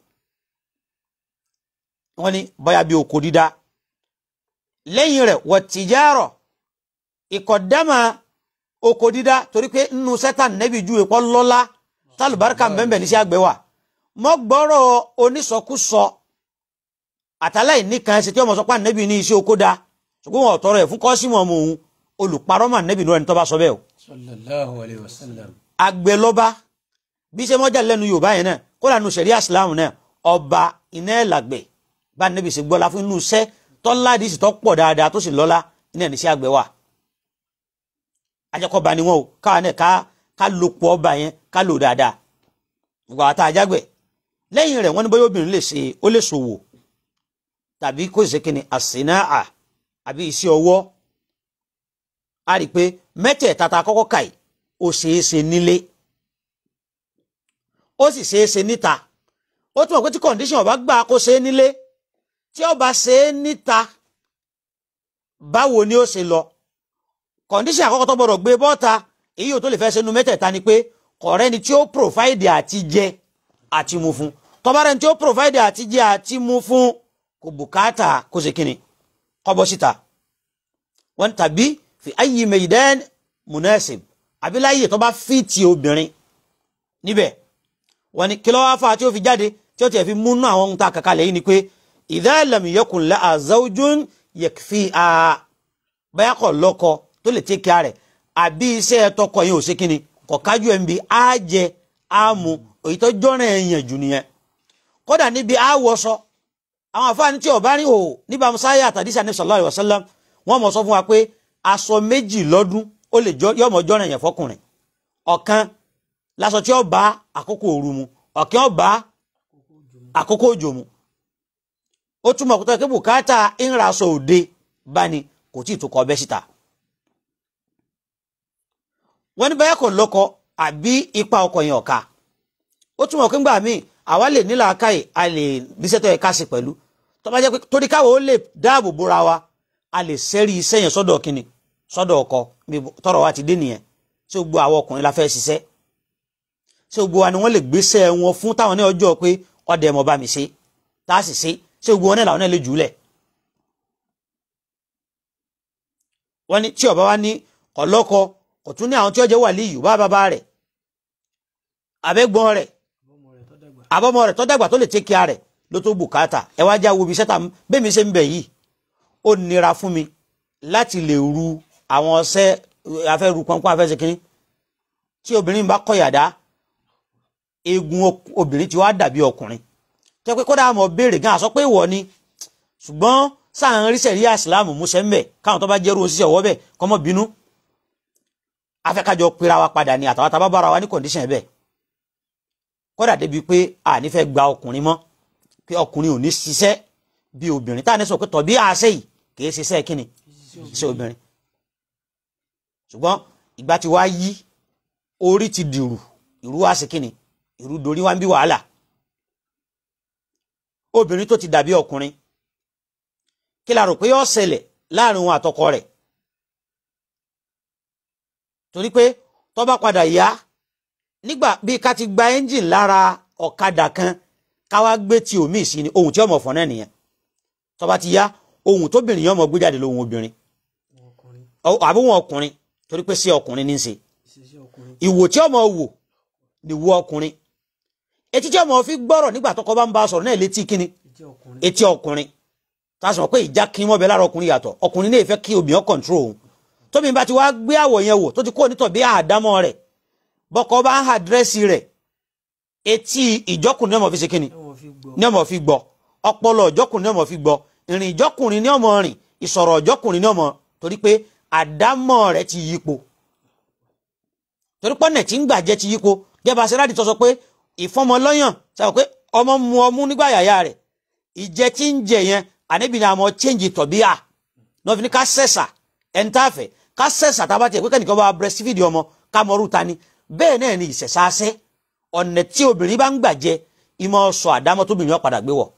C: wọ́n ní bóyá bí oko dídá lẹ́yìn rẹ̀ wọ́n tìjárọ̀ ìkọ̀dámà oko dídá torí pé nínú sẹ́tà nẹ́bí ju èpọ̀ lọ́lá tálùbáríkà bẹ́ẹ̀ ní sí àgbẹ̀ wà mọ́ gbọ́rọ̀ onísọkúsọ àtàlẹ́ ìníkan ṣe tí ọmọ sọpá nẹ́bí ní iṣẹ́ oko dá ṣùgbọ́n wọn ọ̀tọ́rọ̀ ẹ̀ fún kọ́símù ọmọ òun olùparọ́mà nẹ́bí ní ẹni tó bá sọ bẹ́ẹ̀ o
A: sallallahu alayhi wa sallam.
C: àgbẹ̀ lọ́ba bí ṣe mọ́jà lẹ́nu yorùbá yẹn náà kó lànà sẹ̀ríà islam náà ọba iná ẹ̀ làgbẹ̀ bá nẹ́bí ṣe gbọ́lá fún inú iṣẹ́ tọ́lá àdìsí tó pọ̀ dáadáa tó sì lọ́lá iná ẹ̀ ní sí àgbẹ̀ wà ajẹ́kọ̀ọ́ba ni wọ́n o káwa náà ká ká lo pọ̀ ọba yẹn ká lò dáadáa gbogbo àwọn tá a jágbẹ̀ lẹ́yìn rẹ̀ wọ́n ní bóyá obìnrin lè ṣe ó lè ṣòwò tàbí kó ṣe kíni àsìnáà àbí iṣẹ́ ọwọ́ a rí i pé mẹ́tẹ̀ẹ̀ta ta kọ́kọ́ kà yìí ó ṣeé ṣe nílé ó sì ṣeé ṣe níta ó túmọ̀ pé tí condition ọba gbà kó ṣe é nílé tí ọba ṣe é níta báwo ni ó ṣe lọ condition àkọ́kọ́ tó gbọdọ̀ gbé bọ́ta èyí ò tó lè fẹ́ ṣe nu mẹ́tẹ̀ẹ̀ta ni pé kọ̀rẹ́ ni tí ó provide àti jẹ àti mu fún tọ́ba rẹ̀ ni tí ó provide àti jẹ àti mu fún kò bùkátà kó ṣe kíni kọ́bọ̀ síta wọ́n tàbí fi ayyi maidan munasib àbí láyè tó bá fìtì obìnrin níbẹ̀ wọ́n ní kí ló wá fà tí ó fi jáde tí ó tiẹ̀ fi múnú àwọn ohun tá a kàkà lẹ́yìn ni pé idha lam yakun laha zawjun yakfiha báyà kọ̀ lọ́kọ tó lè tẹ́ kíá rẹ̀ àbí iṣẹ́ tọkọ yẹn ò ṣe kíni kọ̀ kájú ẹ̀ ń bi á jẹ á mu èyí tó jọ́ràn ẹ̀yàn jù nìyẹn kódà níbi á wọṣọ àwọn àfáàní tí ọba rí hò níbà musáyà àtàdísà ní sallallahu alaihi wasallam wọ́n mọ̀ sọ fún wa pé aṣọ méjì lọ́dún ó lè yọmọ jọ́ràn ẹ̀yàn fọkùnrin ọ̀kan láṣọ tí ó bá àkókò òru mu ọ̀kan ó bá àkókò òjò mu ó túmọ̀ kó tó kí bùkátà ìnra aṣọ òde bá ní kò tí ì tó kọ ọbẹ̀ síta wọ́n ní báyà kò lọ́kọ àbí ipa ọkọ yẹn ọ̀ka ó túmọ̀ kí ngbà míì àwa lè nílà káyè a lè níṣẹ́ tó yẹ ká sí pẹ̀lú tó bá jẹ́ pé torí káwọ́ ó lè dáàbò bóra wa a lè sẹ́rí iṣẹ́ yẹn sọ́dọ̀ kínni sọ́dọ̀ ọkọ tọrọ wa ti dé nìyẹn ṣé gbogbo àwọn ọkùnrin la fẹ́ ṣiṣẹ́ ṣé gbogbo wa ni wọ́n lè gbéṣẹ́ wọn fún táwọn ní ọjọ́ pé ọdẹ mọ̀ bá mi ṣe tá a sì ṣe ṣé gbogbo wọn náà làwọn náà lè jùúlẹ̀. wọ́n ní tí ọba wa ní ọlọ́kọ kò tún ní àwọn tí ó jẹ́ wàlíyù bá bàbá rẹ̀ abẹ́gbọ́n rẹ̀ àbọ̀mọ rẹ̀ tó dàgbà tó lè tẹ́kíá rẹ̀ ló tó bùkátà ẹ wá já wo ibi sẹ́ta bẹ́ẹ̀ mi ṣe ń bẹ̀ yìí ó nira fún mi láti lè ru àwọn ọṣẹ afẹ́ru pọnpọ́n afẹ́sẹ̀ kínní tí obìnrin bá kọ̀yàdá eegun obìnrin ti wá dàbí ọkùnrin tó pé kódà àmọ́ béèrè gan àsọ pé ìwọ ni ṣùgbọ́n sáà ń rí sẹ̀rí àsìlámù múṣẹ́ ń bẹ̀ káwọn tó bá jẹ́rú oṣiṣẹ́ ọwọ́ bẹ̀ kọ́mọ́ bínú afẹ́kájọ pera wa padà ní àtàwọn tábà bára wa ní kọ̀ǹdíṣàn bẹ́ẹ̀ kódà débi pé a ní fẹ́ gba ọkùnrin mọ́ pé ọkùnrin ò ní ṣiṣẹ́ bí obìnrin táà ní sọ pé tọ̀ bí àṣẹ yìí kì í ṣiṣẹ́ kíni ṣiṣẹ́ obìnrin ṣùgbọ́n ìgbà tí wàá yí orí ti dìrù ìrú wá sí kíni ìrú dorí wá ń bí wàhálà obìnrin tó ti dàbí ọkùnrin kí la rò pé yóò ṣẹlẹ̀ láàrin òun àtọkọ rẹ̀ torí pé tó bá padà yá nígbà bíi ká ti gba ẹ́ńjìn lára ọ̀kadà kan ká wá gbé tí omi sí ni ohun tí ọmọ fọ́n náà nìyẹn tó bá ti yá ohun tóbìnrin yẹn ọmọ gbé jáde lóhun obìnrin àbí wọn ọkùnrin torí pé sí ọkùnrin ní í ṣe ìwò tí ọmọ wò ni wo ọkùnrin etí tí ọmọ fi gbọ́rọ̀ nígbà tọkọ bá ń bá a sọ̀rọ̀ náà létí kíni etí ọkùnrin tá a sọ pé ìjà kí wọn bẹ lára ọkùnrin yàtọ̀ ọkùnrin náà fẹ́ kí obìnrin kọńtró òun tóbi bá ti wá gbé àwọ̀ yẹn wò tó ti kó onítọ̀ bí àdámọ́ rẹ̀ bọ́kọ bá ń ha dírẹ́sì rẹ̀ etí ìjọkùnrin ní ọmọ fi ṣe kíni ní ọmọ fi gbọ́ ọpọlọ ìjọkùnrin ní ọmọ fi gbọ́ ìrìn ìjọkùnrin ní ọmọ rìn ìsọ̀rọ̀ ìjọkùnrin ní ọmọ torí pé àdámọ́ rẹ̀ ti yípo torí pọ́nẹ̀ tí ń gbàjẹ́ ti yípo gẹ́gẹ́ sẹ́ráàdì tó sọ pé ìfọmọlọ́yàn sọ pé ọmọ mu ọmú nígbà yàyà rẹ̀ ìjẹ tí ń jẹ yẹn àníbi ni àmọ́ change tọ̀bíà náà fi ní ká sẹ̀sà ẹni tá a fẹ́ ká sẹ̀sà tá a bá tiẹ̀ pé kẹ́nìkan bá breastfeed ọmọ ká mọ̀rú ta ni bẹ́ẹ̀ náà ni ìṣẹ̀ṣáṣẹ́ ọ̀nà tí obìnrin bá ń gbàjẹ ìmọ̀ sọ àdámọ́ tóbìnrin ọ̀padà gbé wọ̀.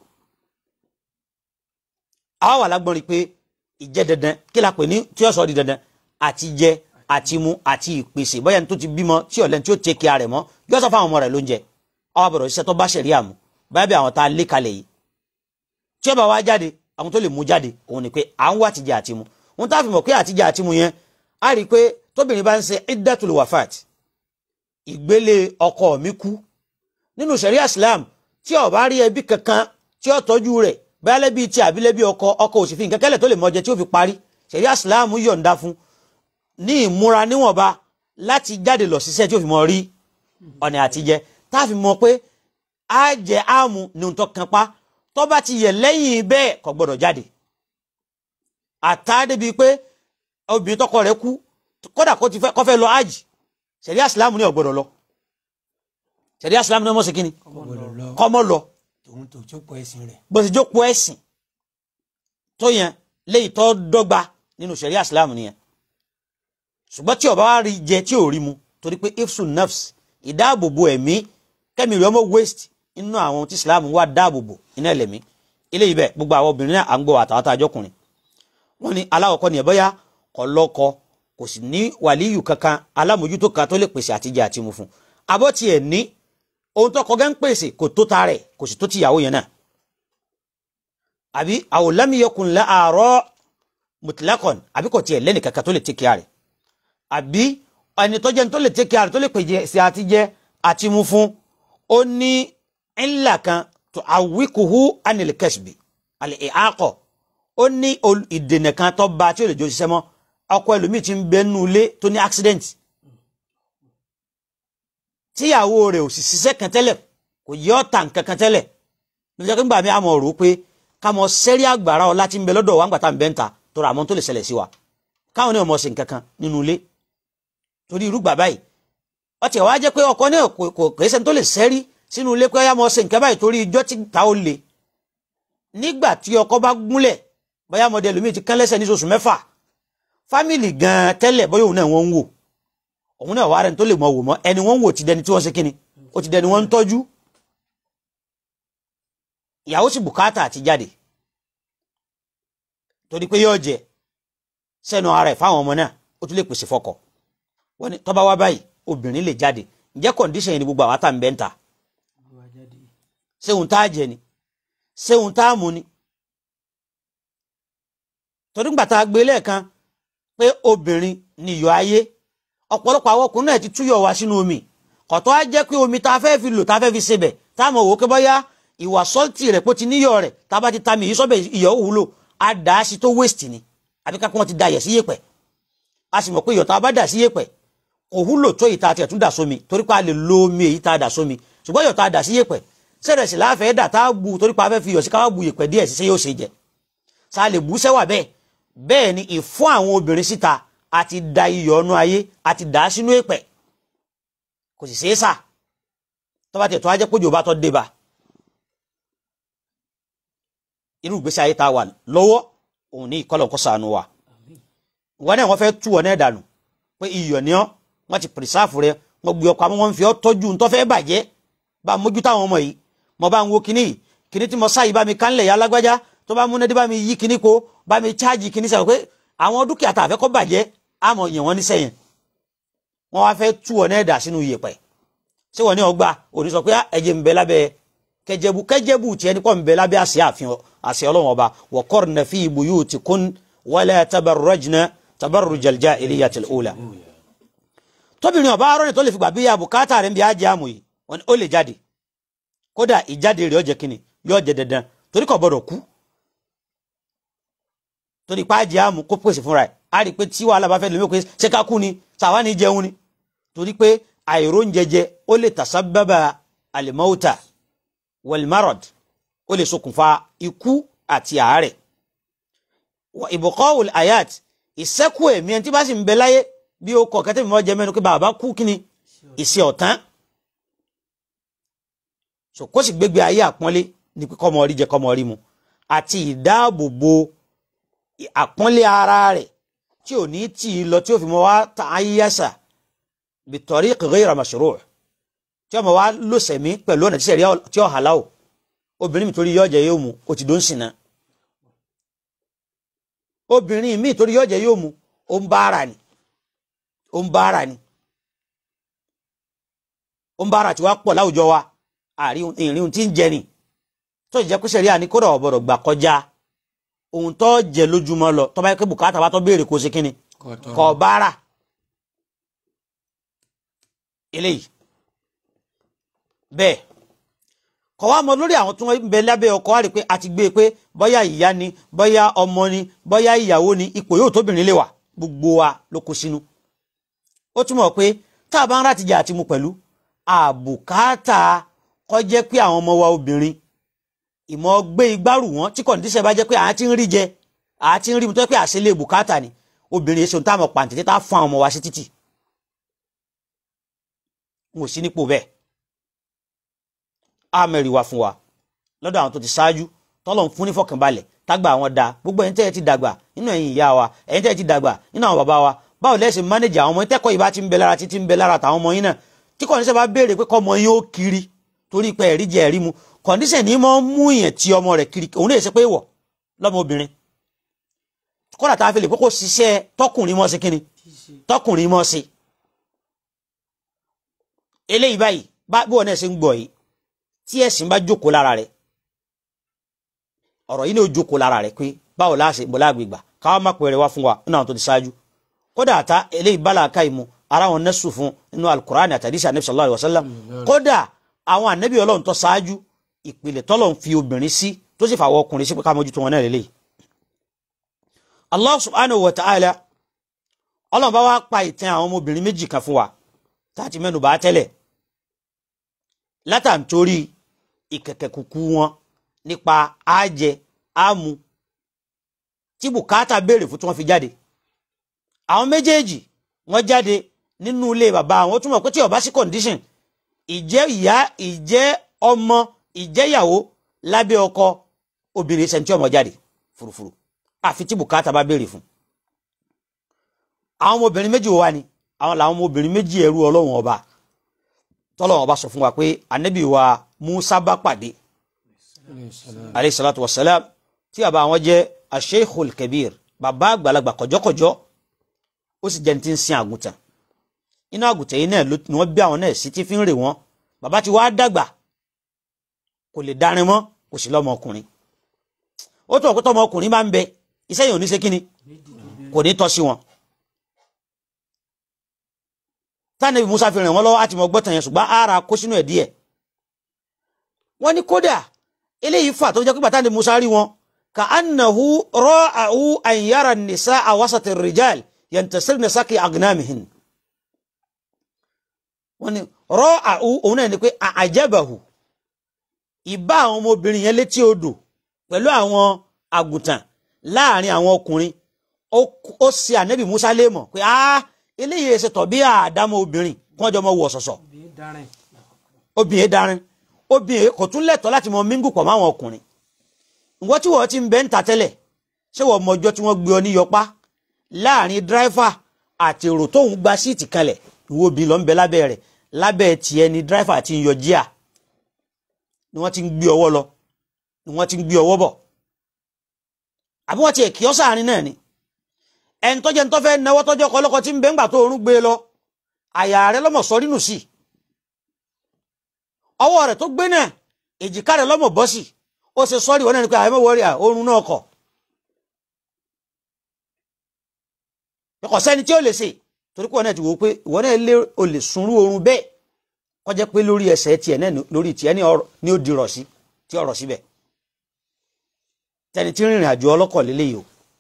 C: àwa wà lágbọ́n rí i pé ìjẹ́ dandan kí la pè ní tí ó sọ di dandan àti jẹ àti mu àti ìpèsè bóyá ní tó ti bímọ tí ọ̀lẹ́ni tí ó tẹ́ kí a rẹ̀ mọ́ yóò sọ fáwọn ọmọ rẹ̀ lóúnjẹ àwa bọ̀rọ̀ iṣẹ́ tó bá ṣẹ̀rí àmú báyà bí àwọn tá a lé kalẹ̀ yìí tí ó bá wá jáde àwọn tó lè mú jáde òun ni pé à ń wá àtijẹ àti mu òun tá a fi mọ̀ pé àtijẹ àti mu yẹn a rí i pé tóbìnrin bá ń ṣe iddatul wafat ìgbélé ọkọ mi kú nínú sẹ̀ríà islam tí ó bá rí ẹbí kankan tí ó tọ́jú rẹ̀ bẹ́ẹ̀ lẹ́bí tí àbílẹ́bí ọkọ ọkọ òsì fi nǹkan kẹ́lẹ̀ tó lè mọ jẹ tí ó fi parí sẹ̀ríà islam yọ̀ǹda fún ní ìmúra níwọ̀nba láti jáde lọ ṣiṣẹ́ tí ó fi mọ rí ọ̀nà àtijẹ tá a fi mọ pé á jẹ áàmù ní ohun tó kan pa tó bá ti yẹ lẹ́yìn bẹ́ẹ̀ kò gbọ́dọ̀ jáde àtà débi pé obìnrin tọkọ rẹ̀ kú kódà kó ti fẹ́ kó fẹ́ lọ ájì sẹ̀ríà islam ní ó gbọ́dọ̀ lọ sẹ̀ríà islam ní ọmọ sí kínní
A: gbọ́dọ̀ lọ
C: kọ́mọ lọ
A: tòun tó jókòó ẹ̀sìn rẹ̀
C: bó ti jókòó ẹ̀sìn tó yẹn léyìí tó dọ́gba nínú sẹ̀ríà islam nìyẹn ṣùgbọ́n tí ó bá wá rí jẹ tí ò rí mu torí pé ifsun nafs ìdáàbòbò ẹ̀mí kẹ́mi rẹ̀ ọmọ waste inú àwọn tí islam wà dáàbòbò iná ẹlẹ́mí eléyìí bẹ́ẹ̀ gbogbo àwọn obìnrin náà à ń gbọ́ àtàwọn àjọkùnrin wọ́n ní aláwọ̀kọ́ ni ẹ̀bọ́yá kò lọ́kọ kò sì ní wàlíyù kankan alámòjútó kan tó lè pèsè àtijẹ àti mu fún abọ́ tiẹ̀ ní ohun tó kọgá ń pèsè kò tó ta rẹ̀ kò sì tó tìyàwó yẹn náà àbí àwòlámiyọkùn la àárọ̀ mutlaqan àbí kò tiẹ̀ lẹ́nì kankan tó lè tẹ́kíà rẹ̀ àbí ẹni tó jẹ́ tó lè tẹ́kíà rẹ̀ tó lè pèsè àtijẹ àti mu fún ó ní ńlá kan tó àwíkùhù anil kasbi àlè ìhàkọ̀ ó ní ol- ìdènà kan tó ba tí ó lè jó ṣiṣẹ́ mọ́ ọkọ ẹlòmíì ti ń bẹ nínú ilé tó ní accident tíyàwó rẹ̀ ò sì ṣiṣẹ́ kan tẹ́lẹ̀ kò yẹ ọ́ tà nǹkan kan tẹ́lẹ̀ lọ́jọ́ pé ńgbà mi àmọ́ rò ó pé ká mọ sẹ́rí àgbàrá ọlá tí ń bẹ lọ́dọ̀ wa ńgbà tá à ń bẹ́ ń ta tó ra àmọ́ tó lè ṣẹlẹ̀ sí wa káwọn ní ọmọ ṣe nǹkan kan nínú ilé torí irú gbà báyìí ọtí ẹ̀ wá jẹ́ pé ọkọ náà kò kò kò ẹsẹ̀ tó lè sẹ́rí sínú ilé pé ọyá mọ ṣe nǹkan báyìí torí ijọ́ tí ta ó le nígbà tí ọkọ bá gúnlẹ̀ bóyá mọdẹ lómi ti kán lẹ́sẹ̀ ní oṣù mẹ́fà fámìlì gan tẹ́lẹ̀ bóyá òun náà wọ́n ń wò òun náà wà rẹ̀ tó lè mọ wò mọ́ ẹni wọ́n ń wò ti dẹni tí wọ́n ṣe kíni ó ti dẹni wọ́n ń tọ́jú ìyàwó sì bùkátà àti jáde torí pé yóò jẹ sẹ́nu ara ẹ̀ fáwọn ọmọ náà ó tún lè pèsè fọ́kọ wọ́n ní tọ́ba wá báyìí obìnrin lè jáde ǹjẹ́ kọ̀ǹdíṣàn yẹn ni gbogbo àwọn àtàǹbẹ̀ ń ta ṣéun tá a jẹ ni ṣéun tá a mú ni torí gbà tá a gbé lẹ́ẹ̀kan pé obìnrin ni iyọ̀ ayé ọ̀pọ̀lọpọ̀ àwọn ọkùnrin náà ti túyọ̀ wá sínú omi kọ̀tọ́ á jẹ́ pé omi tá a fẹ́ fi lò tá a fẹ́ fi sebẹ̀ tá a mọ̀ wò ó pé bọ́yá ìwà sọ́ọ̀tì rẹ̀ pé ó ti níyọ̀ rẹ̀ tá a bá ti ta mi yìí sọ́bẹ̀ iyọ̀ ó wúlò á dà á sí tó waste ni àbí ká pé wọ́n ti da iyọ̀ sí yèpẹ̀ a sì mọ̀ pé iyọ̀ tá a bá dà sí yèpẹ̀ kò wúlò tó ìta àti ẹ̀tún dà sómi torí pé a lè lo omi èyí tá a dà sómi ṣùgbọ́n iyọ̀ tá a dà sí yèpẹ̀ sẹ́rẹ̀ sì láàfẹ́ dà tá a bu torí pé a fẹ́ fi iyọ̀ sí ká wá bu yèpẹ̀ díẹ̀ sí ṣé yóò ṣe jẹ sá lè bú sẹ́wà bẹ́ẹ̀ bẹ́ẹ̀ ni ìfún àwọn obìnrin síta àti da iyọ̀ ọ̀nù ayé àti dà á sínú èpẹ̀ kò sì ṣeé sà tó bá tẹ̀ tó á jẹ́ pójò bá tọ́ dé bá irú ìgbésí ayé tá a wà lọ́wọ́ òun ní ìkọlọ̀ kó ṣàánú wa wọn náà wọ́n fẹ́ tú ọ náà dànù pé iyọ̀ ni ọ́ wọ́n ti pìrìsáàfù rẹ wọ́n gbé ọkọ̀ àmọ́ wọ́n fi ọ́ tọ́jú ntọ́ fẹ́ bàjẹ́ bá a mójú táwọn ọmọ yìí mo bá ń wo kinní yìí kinní tí mo sáyìí bá mi kánlẹ̀ yá lágbájá tó bá múnádé bá mi yí kinní ko bá mi cháàjì kinní sẹ́wọ̀n pé àwọn dúkìá tá a fẹ́ kọ́ bàjẹ́ àmọ́ yẹn wọ́n ní sẹ́yìn wọ́n wá fẹ́ tú ọ náà dà sínú iyẹ̀pẹ̀ ṣé wọ́n ní ọgbà òní sọ pé ẹ̀jẹ̀ ń bẹ lábẹ́ kẹjẹbu kẹjẹbu tiẹ̀ ní kọ́ ń bẹ lábẹ́ àṣẹ àfihàn àṣẹ ọlọ́run ọba wa qarna fi buyutikun wala tabarrajna tabarrujal jahiliyatil ula tóbìnrin ọba arọ́ni tó lè fi gbà bí abùkátà rẹ̀ ń bí ajé àmù yìí wọ́n ní ó lè jáde kódà ìjáde rẹ̀ ọ̀jẹ̀ kínni yóò jẹ dandan torí kò gbọdọ̀ kú torí pa ajé àmù kó pèsè fúnra ẹ̀ á rí i pé tí wàhálà bá fẹ́ lómi pé ṣé ká kú ni tàwa ní jẹun ni torí pé àìróúnjẹjẹ ó lè tàṣàbàbà àlìmọ́ọ́tà wẹ̀lmárọ̀d ó lè ṣokùnfà ikú àti àárẹ̀ ìbùkọ́ ayat ìṣẹ́kù ẹ̀mí ẹni tí bá sì ń bẹ láyé bí ó kọ̀ kẹ́tẹ́ mi mọ́ jẹ mẹ́nu pé bàbá kú kí ni ìṣe ọ̀tán so kó sì gbégbé ayé àpọ́nlé ní pé kọ́mọ rí jẹ kọ́mọ rí mu àti ìdáàbòbò àpọ́nlé ara rẹ̀ tí ò ní tì í lọ tí ó fi mọ́ wá ta ayéyàṣà bi tariq ghayra mashru' tí ọmọ wa lò sẹ̀mí pẹ̀lú ọ̀nà tí sẹ̀rí tí ó hàlá o obìnrin mi torí yọ̀ọ̀jẹ̀ yóò mu ó ti dó ń sìn náà obìnrin mi torí yọ̀ọ̀jẹ̀ yóò mu ó ń bá ara ni ó ń bá ara ni ó ń bá ara tí wàá pọ̀ láwùjọ wa àárín ìrìn tí ń jẹ ni tó jẹ́ pé sẹ̀rí àní kódà ọ̀bọ̀dọ̀ gbà kọjá ohun tó jẹ lójúmọ́ lọ tó bá yẹ kó bùkátà bá tó béèrè kó ṣe kínni
A: kọ̀tọ̀
C: kọ̀ bára eléyìí bẹ́ẹ̀ kọ̀ wá mọ lórí àwọn tí wọ́n ń bẹ lábẹ́ ọkọ wá rí i pé a ti gbé e pé bóyá ìyá ni bóyá ọmọ ni bóyá ìyàwó ni ipò yóò tóbìnrin lè wà gbogbo wa ló kó sínú ó túmọ̀ pé tá a bá ń rà tìjà àti mu pẹ̀lú àbùkátà kó jẹ́ pé àwọn ọmọ wa obìnrin ìmọ̀ gbé igbárù wọn tí kọ̀ǹdíṣẹ̀ bá jẹ́ pé àá ti ń rí jẹ àá ti ń rí mu tó jẹ́ pé àṣẹlẹ̀ bùkátà ni obìnrin èso tá a mọ̀ pàǹtí tá a fún àwọn ọmọ wa sí títì n ò sí nípò bẹ́ẹ̀ á mẹ́rin wá fún wa lọ́dọ̀ àwọn tó ti ṣáájú tọ́lọ̀ ń fún ní fọkànbalẹ̀ tágbà àwọn da gbogbo ẹ̀yin tẹ́ ẹ ti dàgbà nínú ẹ̀yin ìyá wa ẹ̀yin tẹ́ ẹ ti dàgbà nínú àwọn bàbá wa báwo lẹ́sìn mánéjì àwọn ọmọ yín tẹ́kọ̀ọ́ yìí bá ti ń bẹ lára títí ń bẹ lára tàwọn ọmọ yín náà tí kọ̀ǹdíṣẹ̀ bá béèrè pé kọ́ ọmọ yín ó kiri torí pé ẹ̀rí jẹ ẹ̀rí mu kọ̀ǹdíṣẹ̀ ní mọ́ mú ìyẹn tí ọmọ rẹ̀ kiri òun lè ṣe pé wọ̀ lọ́mọ obìnrin kọ́dà tá a fi lè pé kó ṣiṣẹ́ tọkùnrin mọ́ sí kíni tọkùnrin mọ́ sí eléyìí báyìí bá bí wọn náà ṣe ń gbọ́ yìí tí ẹ̀sìn bá jókòó lára rẹ̀ ọ̀rọ̀ yìí ni ó jókòó lára rẹ̀ pé báwo láṣẹ bọ́lá àgbègbà káwọn má pẹ̀rẹ̀ wá fún wa nínú àwọn tó ti ṣáájú kódà àtà eléyìí bá làákà ìmú ara wọn nẹ́sùn fún nínú alukur'an àtàdísà anabi sallallahu alayhi wa sallam kódà àwọn anabi ọlọ́run tó ṣáájú ìpìlẹ̀ tọ́lọ̀ ń fi obìnrin sí tó sì fàwọn ọkùnrin sí pé ká mójútó wọn náà lélẹ́yìí. allah subhanahu wa ta'ala ọlọ́run bá wá pa ìtàn àwọn ọmọbìnrin méjì kan fún wa táàtì mẹ́nu bá tẹ́lẹ̀ látàntorí ìkẹ̀kẹ̀ kúkú wọn nípa àjẹ àmú tí bùkátà béèrè fún tí wọ́n fi jáde àwọn méjèèjì wọ́n jáde nínú ilé bàbá àwọn túmọ̀ pé tí ó bá sí condition ìjẹ́ ìyá ìjẹ́ ọmọ ìjẹ́ ìyàwó lábẹ́ ọkọ obìnrin ṣẹ̀ntì ọmọ jáde furufuru àfi tí bùkátà bá béèrè fún àwọn ọmọbìnrin méjì wà ní àwọn làwọn ọmọbìnrin méjì ẹrú ọlọ́run ọba tọ́lọ́run ọba sọ fún wa pé ànábì wa Musa bá pàdé alayhi salatu wa salam tí bàbá wọn jẹ́ asheikhul kabir bàbá àgbàlagbà kọjọkọjọ ó sì jẹ́ ní ti ń sin àgùntàn inú àgùntàn yìí náà ló ni wọ́n bí àwọn náà sí tí fi ń rè wọ́n bàbá ti wá dàgbà kò lè darin mọ́ kò sí lọ́mọ ọkùnrin ó tún ọ̀pẹ́ tọmọ ọkùnrin bá ń bẹ iṣẹ́ yìí ò ní ṣe kíni kò ní tọ́ sí wọn. tánàbí Musa fi ràn wọ́n lọ́wọ́ àti mọ̀ gbọ́tàn yẹn ṣùgbọ́n ara kó sínú ẹ̀ díẹ̀ wọ́n ní kódà eléyìí fà tó jẹ́ pé bàtà ni Musa rí wọn ka annahu ra'ahu an yara an-nisaa wasata ar-rijal yantasirna saki agnamihin wọ́n ní ra'ahu òun náà ni pé àjẹbàhù ìbá àwọn ọmọbìnrin yẹn létí odò pẹ̀lú àwọn àgùntàn láàrin àwọn ọkùnrin ó ṣe ànẹ́bì Musa léèmọ̀ pé ah eléyìí ẹsẹ̀ tọ̀ bí àdámọ́ obìnrin kí wọ́n jọ mọ wọ̀ ṣọ̀ṣọ̀ obìnrin darin obìnrin kò tún lẹ́tọ̀ọ́ láti mọ mingu pọ̀ máwọn ọkùnrin ìwọ́n tí wọ́n ti ń bẹ́ ń ta tẹ́lẹ̀ ṣé wọ́n mọ ọjọ́ tí wọ́n gbé ọ ní yọpá láàrin dráìfà àti èrò tóun gba síìtì kanlẹ̀ ìwọ obìnrin lọ ń bẹ lábẹ́ rẹ̀ lábẹ́ tiẹ̀ ni dráìfà ti ń yọ jíà ni wọ́n ti ń gbé ọwọ́ lọ ni wọ́n ti ń gbé ọwọ́ bọ̀ àbí wọ́n ti ẹ̀kí ọ́ sáàrin náà ni ẹni tọ́jẹ́ ń tọ́fẹ́ náwó tọ́jọ́ ọkọ ọlọ́kọ tí ń bẹ́ ńgbà tó orún gbé lọ àyà rẹ lọ́mọ sọ nínú sí ọwọ́ rẹ̀ tó gbé náà èjìká rẹ̀ lọ́mọ bọ́ sí ó ṣe sọ́ọ́rì wọn náà ni pé àyẹ̀mọ́ wọrí à orun náà kọ̀ kò sẹ́ni tí ó lè ṣe torí pé wọn náà ti wò ó pé ìwọ náà lé o lè sunrú orun bẹ́ẹ̀ kọjá pé lórí ẹsẹ̀ tiẹ̀ náà lórí tiẹ̀ ní ó dirọ̀ sí tí ọ̀rọ̀ síbẹ̀ tẹni tí ń rìnrìn àjò ọlọ́kọ̀ lélẹ́yìí o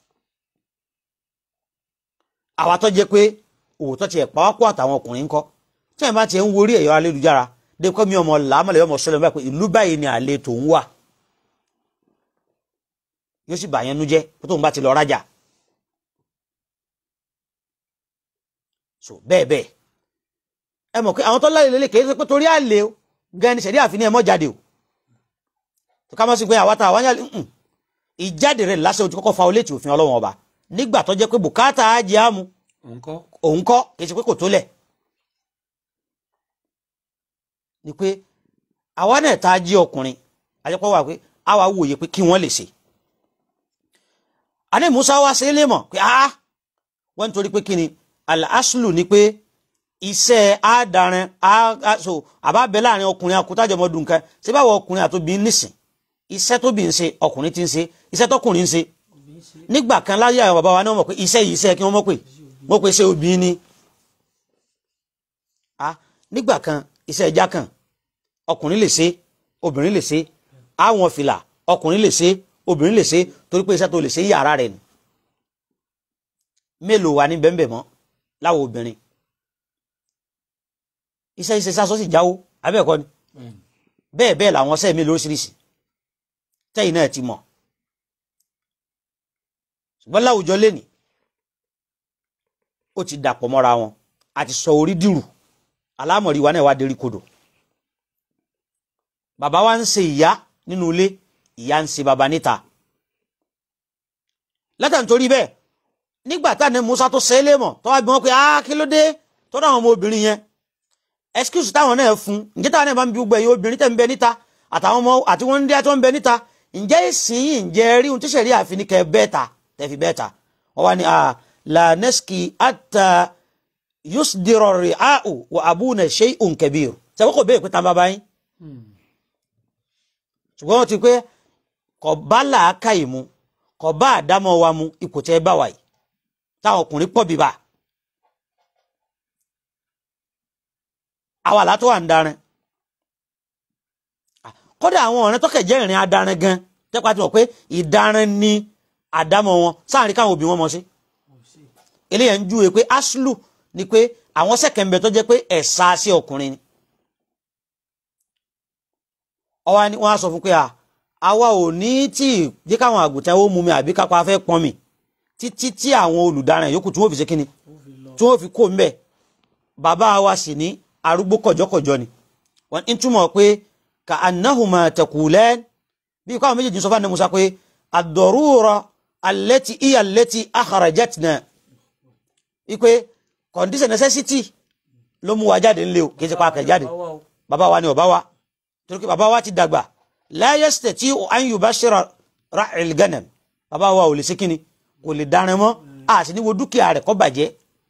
C: àwa tó jẹ́ pé òótọ́ tiẹ̀ pàápọ̀ àtàwọn ọkùnrin ń kọ́ tí ẹ̀ bá tiẹ̀ ń worí ẹ̀yọ́ ayélujára dé kọ́ mi ọmọ làámọ̀lẹ́ ọmọ sọlẹ̀ báyìí pé ìlú báyìí ni àlè tòun wà yóò sì bàyẹn nu jẹ́ kó tóun bá ti lọ rájà so bẹ́ẹ̀ bẹ́ẹ̀ ẹ mọ̀ pé àwọn tó láyé lélẹ̀ kì í ṣe pé torí àlè o gan ni sẹ̀dí àfi ní ẹ mọ́ jáde o tó ká mọ́ sí pé àwa ta àwọn yàrá ìjáde rẹ̀ lásán o ti kọ́kọ́ fa olétí òfin ọlọ́wọ́n ọba nígbà tó jẹ́ pé bùkátà á jẹ́ àmú
A: òǹkọ́
C: òun kọ́ kì í ṣe pé kò tó lẹ̀ ni pé àwa náà tá a jí ọkùnrin àjẹpọ̀ wà pé àwa wòye pé kí wọ́n lè ṣe àní Musa wá sí ilé mọ̀ pé ah wọ́n nítorí pé kí ni al-aslu ni pé iṣẹ́ àádarin so àbábẹ́ láàrin ọkùnrin akutájọmọdún kan ṣé báwo ọkùnrin àtòbí nísìn iṣẹ́ tóbi ń ṣe ọkùnrin ti ń ṣe iṣẹ́ tọkùnrin ń ṣe nígbà kan láyé àwọn bàbá wa náà mọ̀ pé iṣẹ́ yìí iṣẹ́ kí wọ́n mọ̀ pé wọ́n pe ṣé obìnrin ni a nígbà kan iṣẹ́ ẹja kan ọkùnrin lè ṣe obìnrin lè ṣe àwọn fìlà ọkùnrin lè ṣe obìnrin lè ṣe torí pé iṣẹ́ tó lè ṣe yàrá rẹ̀ ni mélòó wà ní bẹ́ẹ̀ mọ́ láwọn obìnrin iṣẹ́ iṣẹ́ sásọ sì jáwó abẹ́ẹ̀kọ́ ni bẹ́ẹ̀ bẹ́ẹ̀ làwọn ọṣẹ́ mi lóríṣiríṣi tẹ́yìn náà ti mọ̀ ṣùgbọ́n láwùjọ lẹ́nì ó ti dàpọ̀ mọ́ra wọn àti sọ orí dìrù alámọ̀rí wa náà wá dérí kodò bàbá wa ń ṣe ìyá nínú ilé ìyá ń ṣe bàbá níta látà nítorí bẹ́ẹ̀ nígbà tá ní Musa tó ṣe é lémọ̀ tó wá bí wọ́n pé á kí ló dé tó dáwọn ọmọ obìnrin yẹn excuse táwọn náà fún ǹjẹ́ táwọn náà bá ń bí gbogbo ẹ̀yìn obìnrin tẹ̀ ń bẹ níta àtàwọn ọmọ àti wọn ń dé tó ń bẹ níta ǹjẹ́ ìsìn yìí ǹjẹ́ rí ohun tí sẹ̀rí àfi ní kẹ́ bẹ́ẹ̀ ta tẹ̀fi bẹ́ẹ̀ ta wọ́n wá ní à lànẹ́sìkì àtà yusdiro ri'a'u wa abuna shay'un kabir sẹ́wọ́n kò bẹ́ẹ̀ pé tá bàbá yín ṣùgbọ́n wọ́n ti pé kò bá làákà yìí mu kò bá àdámọ́ wa mu ipò tẹ́ bá wà yìí táwọn ọkùnrin pọ̀ bíbà àwa látọ́ wà ń darin kódà àwọn ọ̀rẹ́ tọ́kẹ̀ jẹ́ ìrìn adarin gan tẹ́pá ti mọ̀ pé ìdarin ni àdámọ́ wọn sáàrin káwọn òbí wọn mọ̀ sí eléyàn ń júwe pé aslu ni pé àwọn sẹ́kẹ̀mbẹ̀ tó jẹ́ pé ẹ̀sà sí ọkùnrin ni ọwọ́ ni wọ́n á sọ fún pé àwa ò ní tí jẹ́ káwọn àgùntàn ó mú mi àbí kápá fẹ́ pọn mi títí tí àwọn olùdaràn yòókù tí wọ́n fi ṣe kíni tí wọ́n fi kó mbẹ́ bàbá wa sì ní arúgbó kọ̀jọ́kọ̀jọ́ ni wọ́n ń túmọ̀ pé ka annahuma taqulan bí káwọn méjèèjì sọ fún àná Musa pé ad-darura allati iya allati akhrajatna ipe condition necessity ló mú wa jáde ńlẹ̀ o kì í ṣe pa akẹ́ jáde bàbá wa ni ọba wa torí pé bàbá wa ti dàgbà la yastati'u an yubashira ra'il ganam bàbá wa ò lè ṣe kíni kò lè darin mọ́ a sì ní wo dúkìá rẹ̀ kó bàjẹ́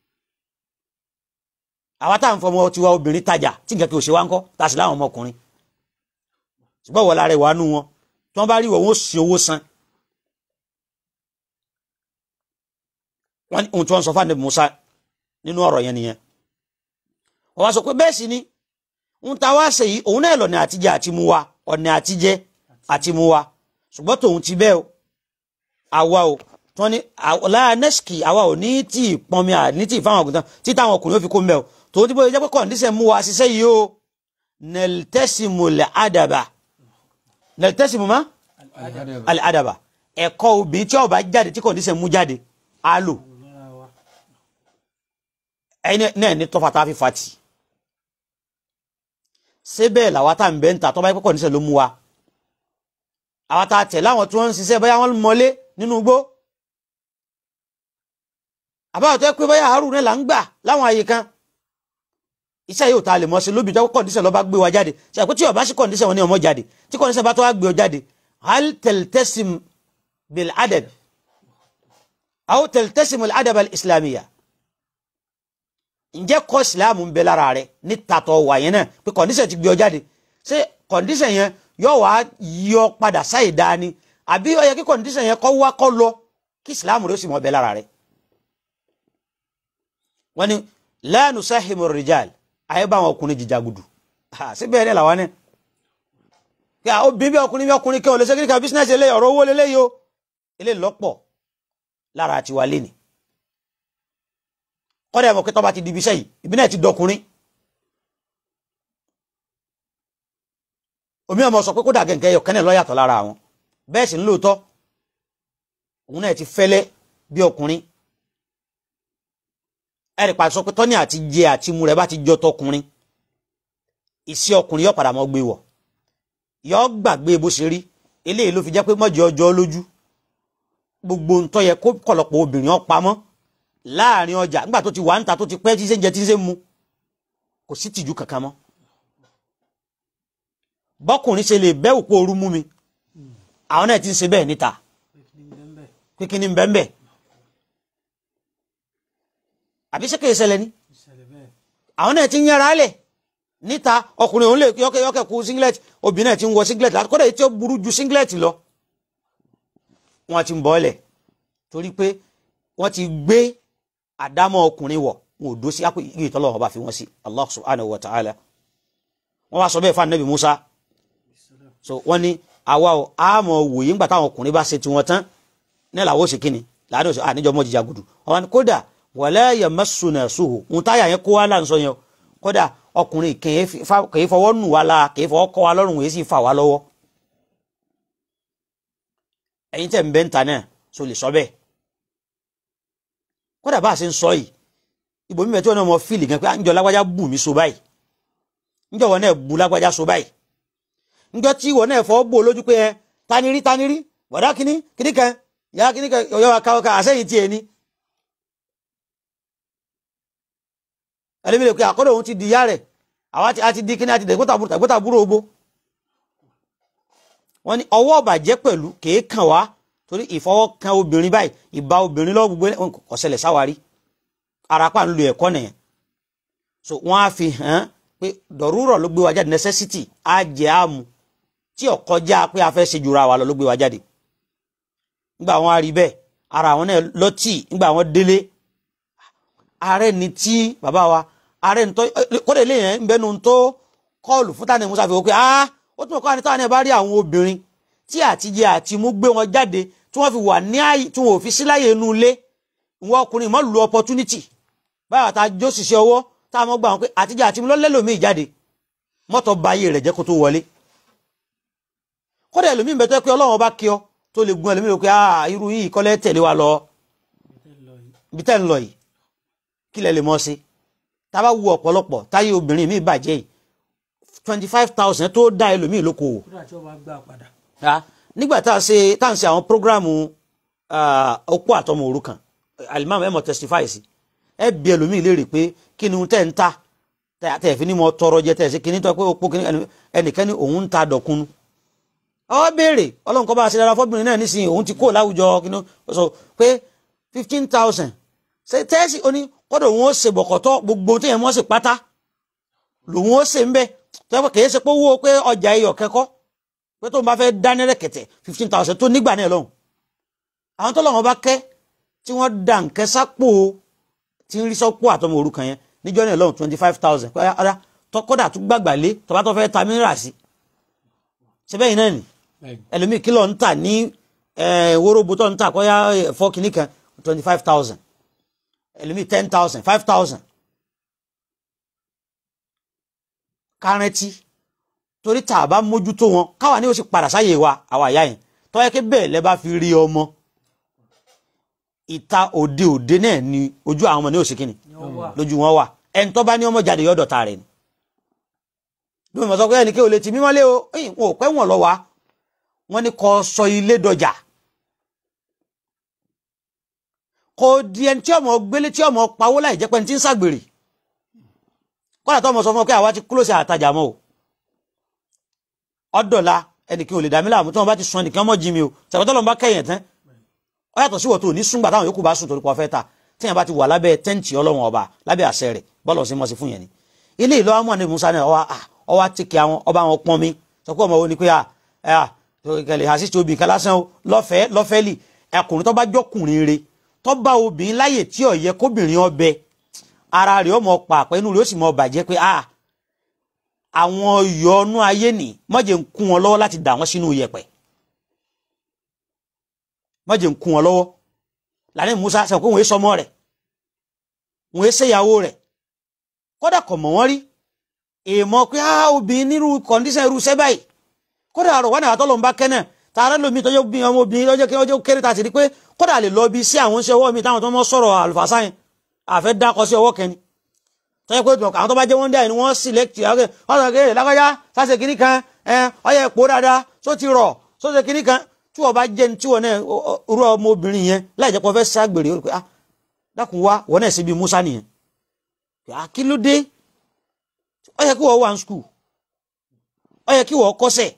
C: àwa tá à ń fọmọ tiwa obìnrin tajà tí nǹkan kì í ṣe wá ń kọ́ tá a sì láwọn ọmọkùnrin ṣùgbọ́n wọ́n lára ìwà nú wọn tí wọ́n bá rí ìwọ̀ wọn ó sì owó san wọ́n ní ohun tí wọ́n sọ fún àdébù Musa nínú ọ̀rọ̀ yẹn nìyẹn wọ́n wá sọ pé bẹ́ẹ̀ sì ni ń ta wá ṣe yìí òun náà lọ́nà àtijẹ àti mu wa ọ̀nà àtijẹ àti mu wa ṣùgbọ́n tòun ti bẹ́ẹ̀ o àwa o tí wọ́n ní láyà nẹ́sìkì àwa ò ní tí ì pọnmi à ní tí ì fáwọn ọ̀gùntàn tí táwọn ọkùnrin ó fi kó mbẹ́ o tòun ti bóyá jẹ́ pé kọ̀ǹdíṣẹ̀ mú wa ṣiṣẹ́ yìí o nẹ̀lítẹ́sìmù lẹ̀ àdàbà nẹ̀lítẹ́sìmù má alẹ́ àdàbà ẹ̀kọ́ obìnrin tí ó bá jáde tí kọ̀ǹdíṣẹ̀ mú jáde á lò ẹni náà ní tọ́fà tá a fi fa tì ṣé bẹ́ẹ̀ làwa tá à ń bẹ́ ń ta tọ́ bá yẹ pé kọ̀ǹdíṣẹ̀ ló mú wa àwa tá a tẹ̀ láwọn tí wọ́n ń ṣiṣẹ́ bóyá wọ́n mọlé nínú igbó àbáwọ̀ tó yẹ pé bóyá àárò náà là ń gbà láwọn àyè kan iṣẹ́ yóò ta lè mọ́ sí lóbi tó kọ̀ǹdíṣẹ̀ lọ́ bá gbé wa jáde ṣe àpótí ọ̀bá sí kọ̀ǹdíṣẹ̀ wọn ni ọmọ jáde tí kọ̀ǹdíṣẹ̀ bá tó wá gbé ọ jáde hal tẹ̀lítẹ́sìm bil adab aw tẹ̀lítẹ́sìm bil adab al islamiyya ǹjẹ́ kọ́ ìsìláàmù ń bẹ lára rẹ ní tàtọ̀ wà yẹn náà pé kọ̀ǹdíṣẹ̀ ti gbé ọ jáde ṣé kọ̀ǹdíṣẹ̀ yẹn yóò wá yọ padà sáì dání àbí ó yẹ kí kọ̀ǹdíṣẹ̀ yẹn kọ́ wá kọ́ lọ kí ìsìláàmù rẹ sì mọ́ bẹ lára rẹ. wọ́n ní la nusahimu rijal ayé bá àwọn ọkùnrin jìjà gudu síbẹ̀ ní làwọn ní. kí a obìnrin bí ọkùnrin bí ọkùnrin kí wọn lè ṣe kíríkà bísínẹ́sì eléyìí ọ̀rọ̀ owó lélẹ́yìí o eléyìí lọ́pọ̀ lára àti wà lẹ́nì. kọ́dà ẹ̀mọ̀ kẹtọ́ bá ti di ibi iṣẹ́ yìí ibi náà ti dọkùnrin. omi ọmọ sọ pé kódà gẹ̀ǹkẹ́ yọ kẹ́nẹ̀ lọ́yàtọ̀ lára àwọn bẹ́ẹ̀ sì ń lóòótọ́ òun náà ti fẹ́lẹ́ bí ọkùnrin ẹ̀rì pa sọ pé tọ́ni àti jẹ àti mu rẹ̀ bá ti jọ tọkùnrin ìsí ọkùnrin yóò padà mọ́ gbé wọ̀ yóò gbàgbé bó ṣe rí eléyìí ló fi jẹ́ pé mọ́jọ ọjọ́ lójú gbogbo ntọ́ yẹ kó kọ̀lọ̀pọ̀ obìnrin ọ pamọ́ láàrin ọjà nígbà tó ti wà ń ta tó ti pẹ́ tí ṣe ń jẹ tí ṣe ń mu kò sí tìjú kankan mọ́ bọ́kùnrin ṣe lè bẹ́ òpó ooru mú mi àwọn náà ti ń ṣe bẹ́ẹ̀ níta pé kí ni bẹ́ẹ̀ bẹ́ẹ̀ àbí ṣé kìí ṣẹlẹ̀ ni àwọn náà ti ń yára lẹ̀ níta ọkùnrin òun lè yọkẹ yọkẹ kú singlet obìnrin náà ti ń wọ singlet láti kódà tí ó burú ju singlet lọ wọn ti ń bọ́ lẹ̀ torí pé wọ́n ti gbé àdámọ́ ọkùnrin wọ̀ wọn ò dó sí àpò ìgbé ìtọ́lọ́wọ́n bá fi wọ́n sí Allah subhanahu wa ta'ala wọ́n wá sọ bẹ́ẹ̀ fún anabi Musa so wọ́n ní àwa ò àmọ́ wòye ńgbà táwọn ọkùnrin bá ṣe tiwọn tán ní làwọn ò ṣe kíni láàrin òṣèlú àníjọ mọ́ jíjà gudu wọ́n ní kódà wala yamassuna suhu ń táyà yẹn kó wá là ń sọ yẹn o kódà ọkùnrin kìí fọwọ́ nù wá la kìí fọwọ́ kọ́ wa lọ́rùn èyí sì fà wá lọ́wọ́ ẹ̀yin tẹ̀ ń bẹ́ ń ta náà so lè sọ bẹ́ẹ̀ kódà bá a ṣe ń sọ yìí ìbò mímẹ tí wọn náà mọ fíìlì gan pé ǹjọ́ lágbájá bù mí so báyìí ǹjọ́ wọn náà bu lágbájá so báyìí ǹjọ́ tí wọn náà fọwọ́ bò lójú pé ẹ taniri taniri bọ̀dá kínní kínní kan ìyá kínní kan ọ̀yọ́ wa káwọ́ ká àṣẹyìn tiẹ̀ ni. ẹlẹ́mi lè pe àkọ́dọ̀ òun ti di ìyá rẹ̀ àwa ti di kínní àti dẹ̀gbọ́tà búrò ogbó. wọ́n ní ọwọ́ ọ̀bàjẹ́ pẹ̀lú kèé kàn wá torí ìfọwọ́ kan obìnrin báyìí ìbá obìnrin lọ́wọ́ gbogbo ọ̀sẹ̀lẹ̀ sáwárí arapa ń lo ẹ̀kọ́ nìyẹn so wọ́n á fi hàn pé dọ̀rúrọ̀ ló gbé wa jáde necessity á jẹ́ àmú tí ó kọjá pé a fẹ́ ṣe jura wa lọ ló gbé wa jáde nígbà wọn á rí bẹ́ẹ̀ ara àwọn náà lọ́tì nígbà wọn délé ààrẹ ni tí bàbá wa ààrẹ ni tó kódà ilé yẹn ń bẹnu tó kọ́ọ̀lù fún tani musa fi wọ́n pé ah ó tún kọ́ àni táwọn náà bá rí àwọn obìnrin tí àtijẹ àti mú gbé wọn jáde tí wọ́n fi wà ní àyè tí wọ́n ò fi síláyè inú ilé ìwọ ọkùnrin mọ́ lu opportunity báyọ̀ tá a jó ṣiṣẹ́ ọwọ́ tá a mọ́ gbà wọn pé àtijọ́ àti lọ́lẹ́lòmíì jáde mọ́tò ba ayé rẹ̀ jẹ́ kó tó wọlé kódà ẹlòmíì bẹ́tẹ́ pé ọlọ́run bá kí ọ tó lè gun ẹlòmíì pé ah irú yìí kọ́lẹ́ tẹ̀lé wa lọ ibi tẹ́ ń lọ yìí kí lẹ lè mọ́ sí tá a bá wu ọ̀pọ̀lọpọ̀ táyé obìnrin mi bàjẹ́ yìí twenty five thousand tó dá ẹlòmíì lókòwò nígbà tá a ṣe tá à ń ṣe àwọn prógráàmù okó àtọmọ òrukàn alimami ẹ mọ testify sí ẹ bí ẹlòmíì léèrè pé kí ni tẹ́ ń ta tẹ́ fi ní mọ tọrọ jẹ tẹ́ ṣe kí ni tọ́ pé opó kí ni ẹnìkan ní òun ń ta dọ̀kunu ọ béèrè ọlọ́run kọ́ bá a ṣe dára fọ́bìnrin náà nísìnyí òun ti kó láwùjọ kí ni ó sọ pé fifteen thousand ṣe tẹ́sí oní kọ́dọ̀ òun ó ṣe bọ̀kọ̀tọ́ gbogbo tí yẹn mọ́ sí pátá lòun ó ṣe ń bẹ́ tọ́ pé kìí ṣe pé owó pé ọjà iyọ̀ kẹ́kọ́ pé tó ń bá fẹ́ dání rẹ̀kẹ̀tẹ̀ fifteen thousand tó nígbà náà lọ́hùn àwọn tó lọ́wọ́ bá kẹ́ tí wọ́n dà ń kẹ́ sápò tí ń rí sọ́pò àtọmọ òrukàn yẹn níjọ́ náà lọ́hùn twenty five thousand kọ́dà kọ́dà tún gbàgbà lé tọ́ba tó fẹ́ ta mìíràn sí ṣe bẹ́ẹ̀ náà nì ẹlòmíì kìlọ̀ ń tà ní wóróbo tó ń tà kọ́yá ẹ̀fọ́ kìíní kan twenty five thousand ẹlòmíì ten thousand five thousand kárẹ́tì torí tá a bá mójútó wọn káwa ni ó sì padà sáyè wa àwa àyà yẹn tọ́yẹ́ kí bẹ́ẹ̀ lẹ́ bá fi rí ọmọ ìta òde òde náà ni ojú àwọn ọmọ ní òsì kìíní lójú wọn wà ẹni tó bá ní ọmọ jáde yọ̀dọ̀ ta rẹ̀ ni bí mo sọ pé ẹnì kí o lè ti mímọ́lé o ẹ̀yìn wọn ò pẹ́ wọn lọ wa wọn ni kò sọ ilé dọjà kò di ẹni tí ọmọ gbélé tí ọmọ pawó láì jẹ́ pé ẹni tí ń ṣàgbèrè kọ́lá tó ọmọ sọ fún ọ pé àwa ti kúlòsì àtajà mọ́ o ọdọ̀la ẹnìkan ò lè dàmí láàmú tí wọn bá ti sún ẹnìkan mọ́ jí mi o ṣàkótọ́ lọ́n bá kẹ́yìn tán ọ yàtọ̀ sí wọ́n tó ní súngbà táwọn yòókù bá sùn torí pọ̀ fẹ́ ta tí yẹn bá ti wà lábẹ́ tẹ́ǹtì ọlọ́run ọba lábẹ́ àṣẹ rẹ̀ bọ́ọ̀lù ọ̀sìn mọ́sí fún yẹn ni ilé ìlú àwọn àníbi musa náà ọwọ́ àtìkẹ́ àwọn ọba àwọn pọ́n mi sọ pé ọmọ wo ni pé kẹlẹ̀ àṣìṣe obìnrin kan lásán lọ́fẹ̀ẹ́ lọ́fẹ́lì ẹkùnrin tó bá jọkùnrin re tó bá obìnrin láyè tí ó yẹ kóbìnrin ọbẹ̀ ara rẹ̀ ọmọ pàpẹ́ inú rẹ̀ ó sì mọ bàjẹ́ pé àwọn yọ̀ọ́nú ayé nì mọ́jẹ̀ ń kún wọn lọ́wọ́ láti dà wọ́n sínú yẹ̀pẹ̀ mọ́jẹ̀ ń kún wọn lọ́wọ́ lànà Musa sọ pé wọ́n yé sọmọ rẹ̀ wọ́n yé ṣèyàwó rẹ̀ kódà kọ̀ mọ̀ wọ́n rí èèmọ̀ pé á obìnrin nírú kọ̀ǹdíṣàn irú iṣẹ́ báyìí kódà àrò wọn àwọn tọ́lọ̀ ń bá kẹ́nà tààrà lómi tọ́jú bí ọmọ obìnrin lọ́jọ́ kí ọjọ́ kéré tàti rí pé kódà lè lọ bí sí àwọn iṣẹ́ ọwọ́ mi táwọn tó mọ́ sọ̀rọ̀ àlùfàṣà yẹn àfẹ́ dákọ sí ọwọ́ kẹni tọ́jú pé àwọn tó bá jẹ́ wọ́n dá ẹni wọ́n sílẹ̀kì ọ̀rẹ́ ọ̀rẹ́ kéré lágbájá sáṣe kìíní kan ọyẹ èpò dáadáa só ti rọ̀ só ṣe kìíní kan tí wọ́n bá jẹ́ ní tí wọ́n náà rú ọmọ obìnrin yẹn láì jẹ́ pé wọ́n fẹ́ ságbèrè ó rí pé ah dákun wá wọ́n náà ṣe bí Musa nìyẹn ah kí ló dé ó yẹ kí wọ́n wà ní skul ó yẹ kí wọ́n kọ́sẹ̀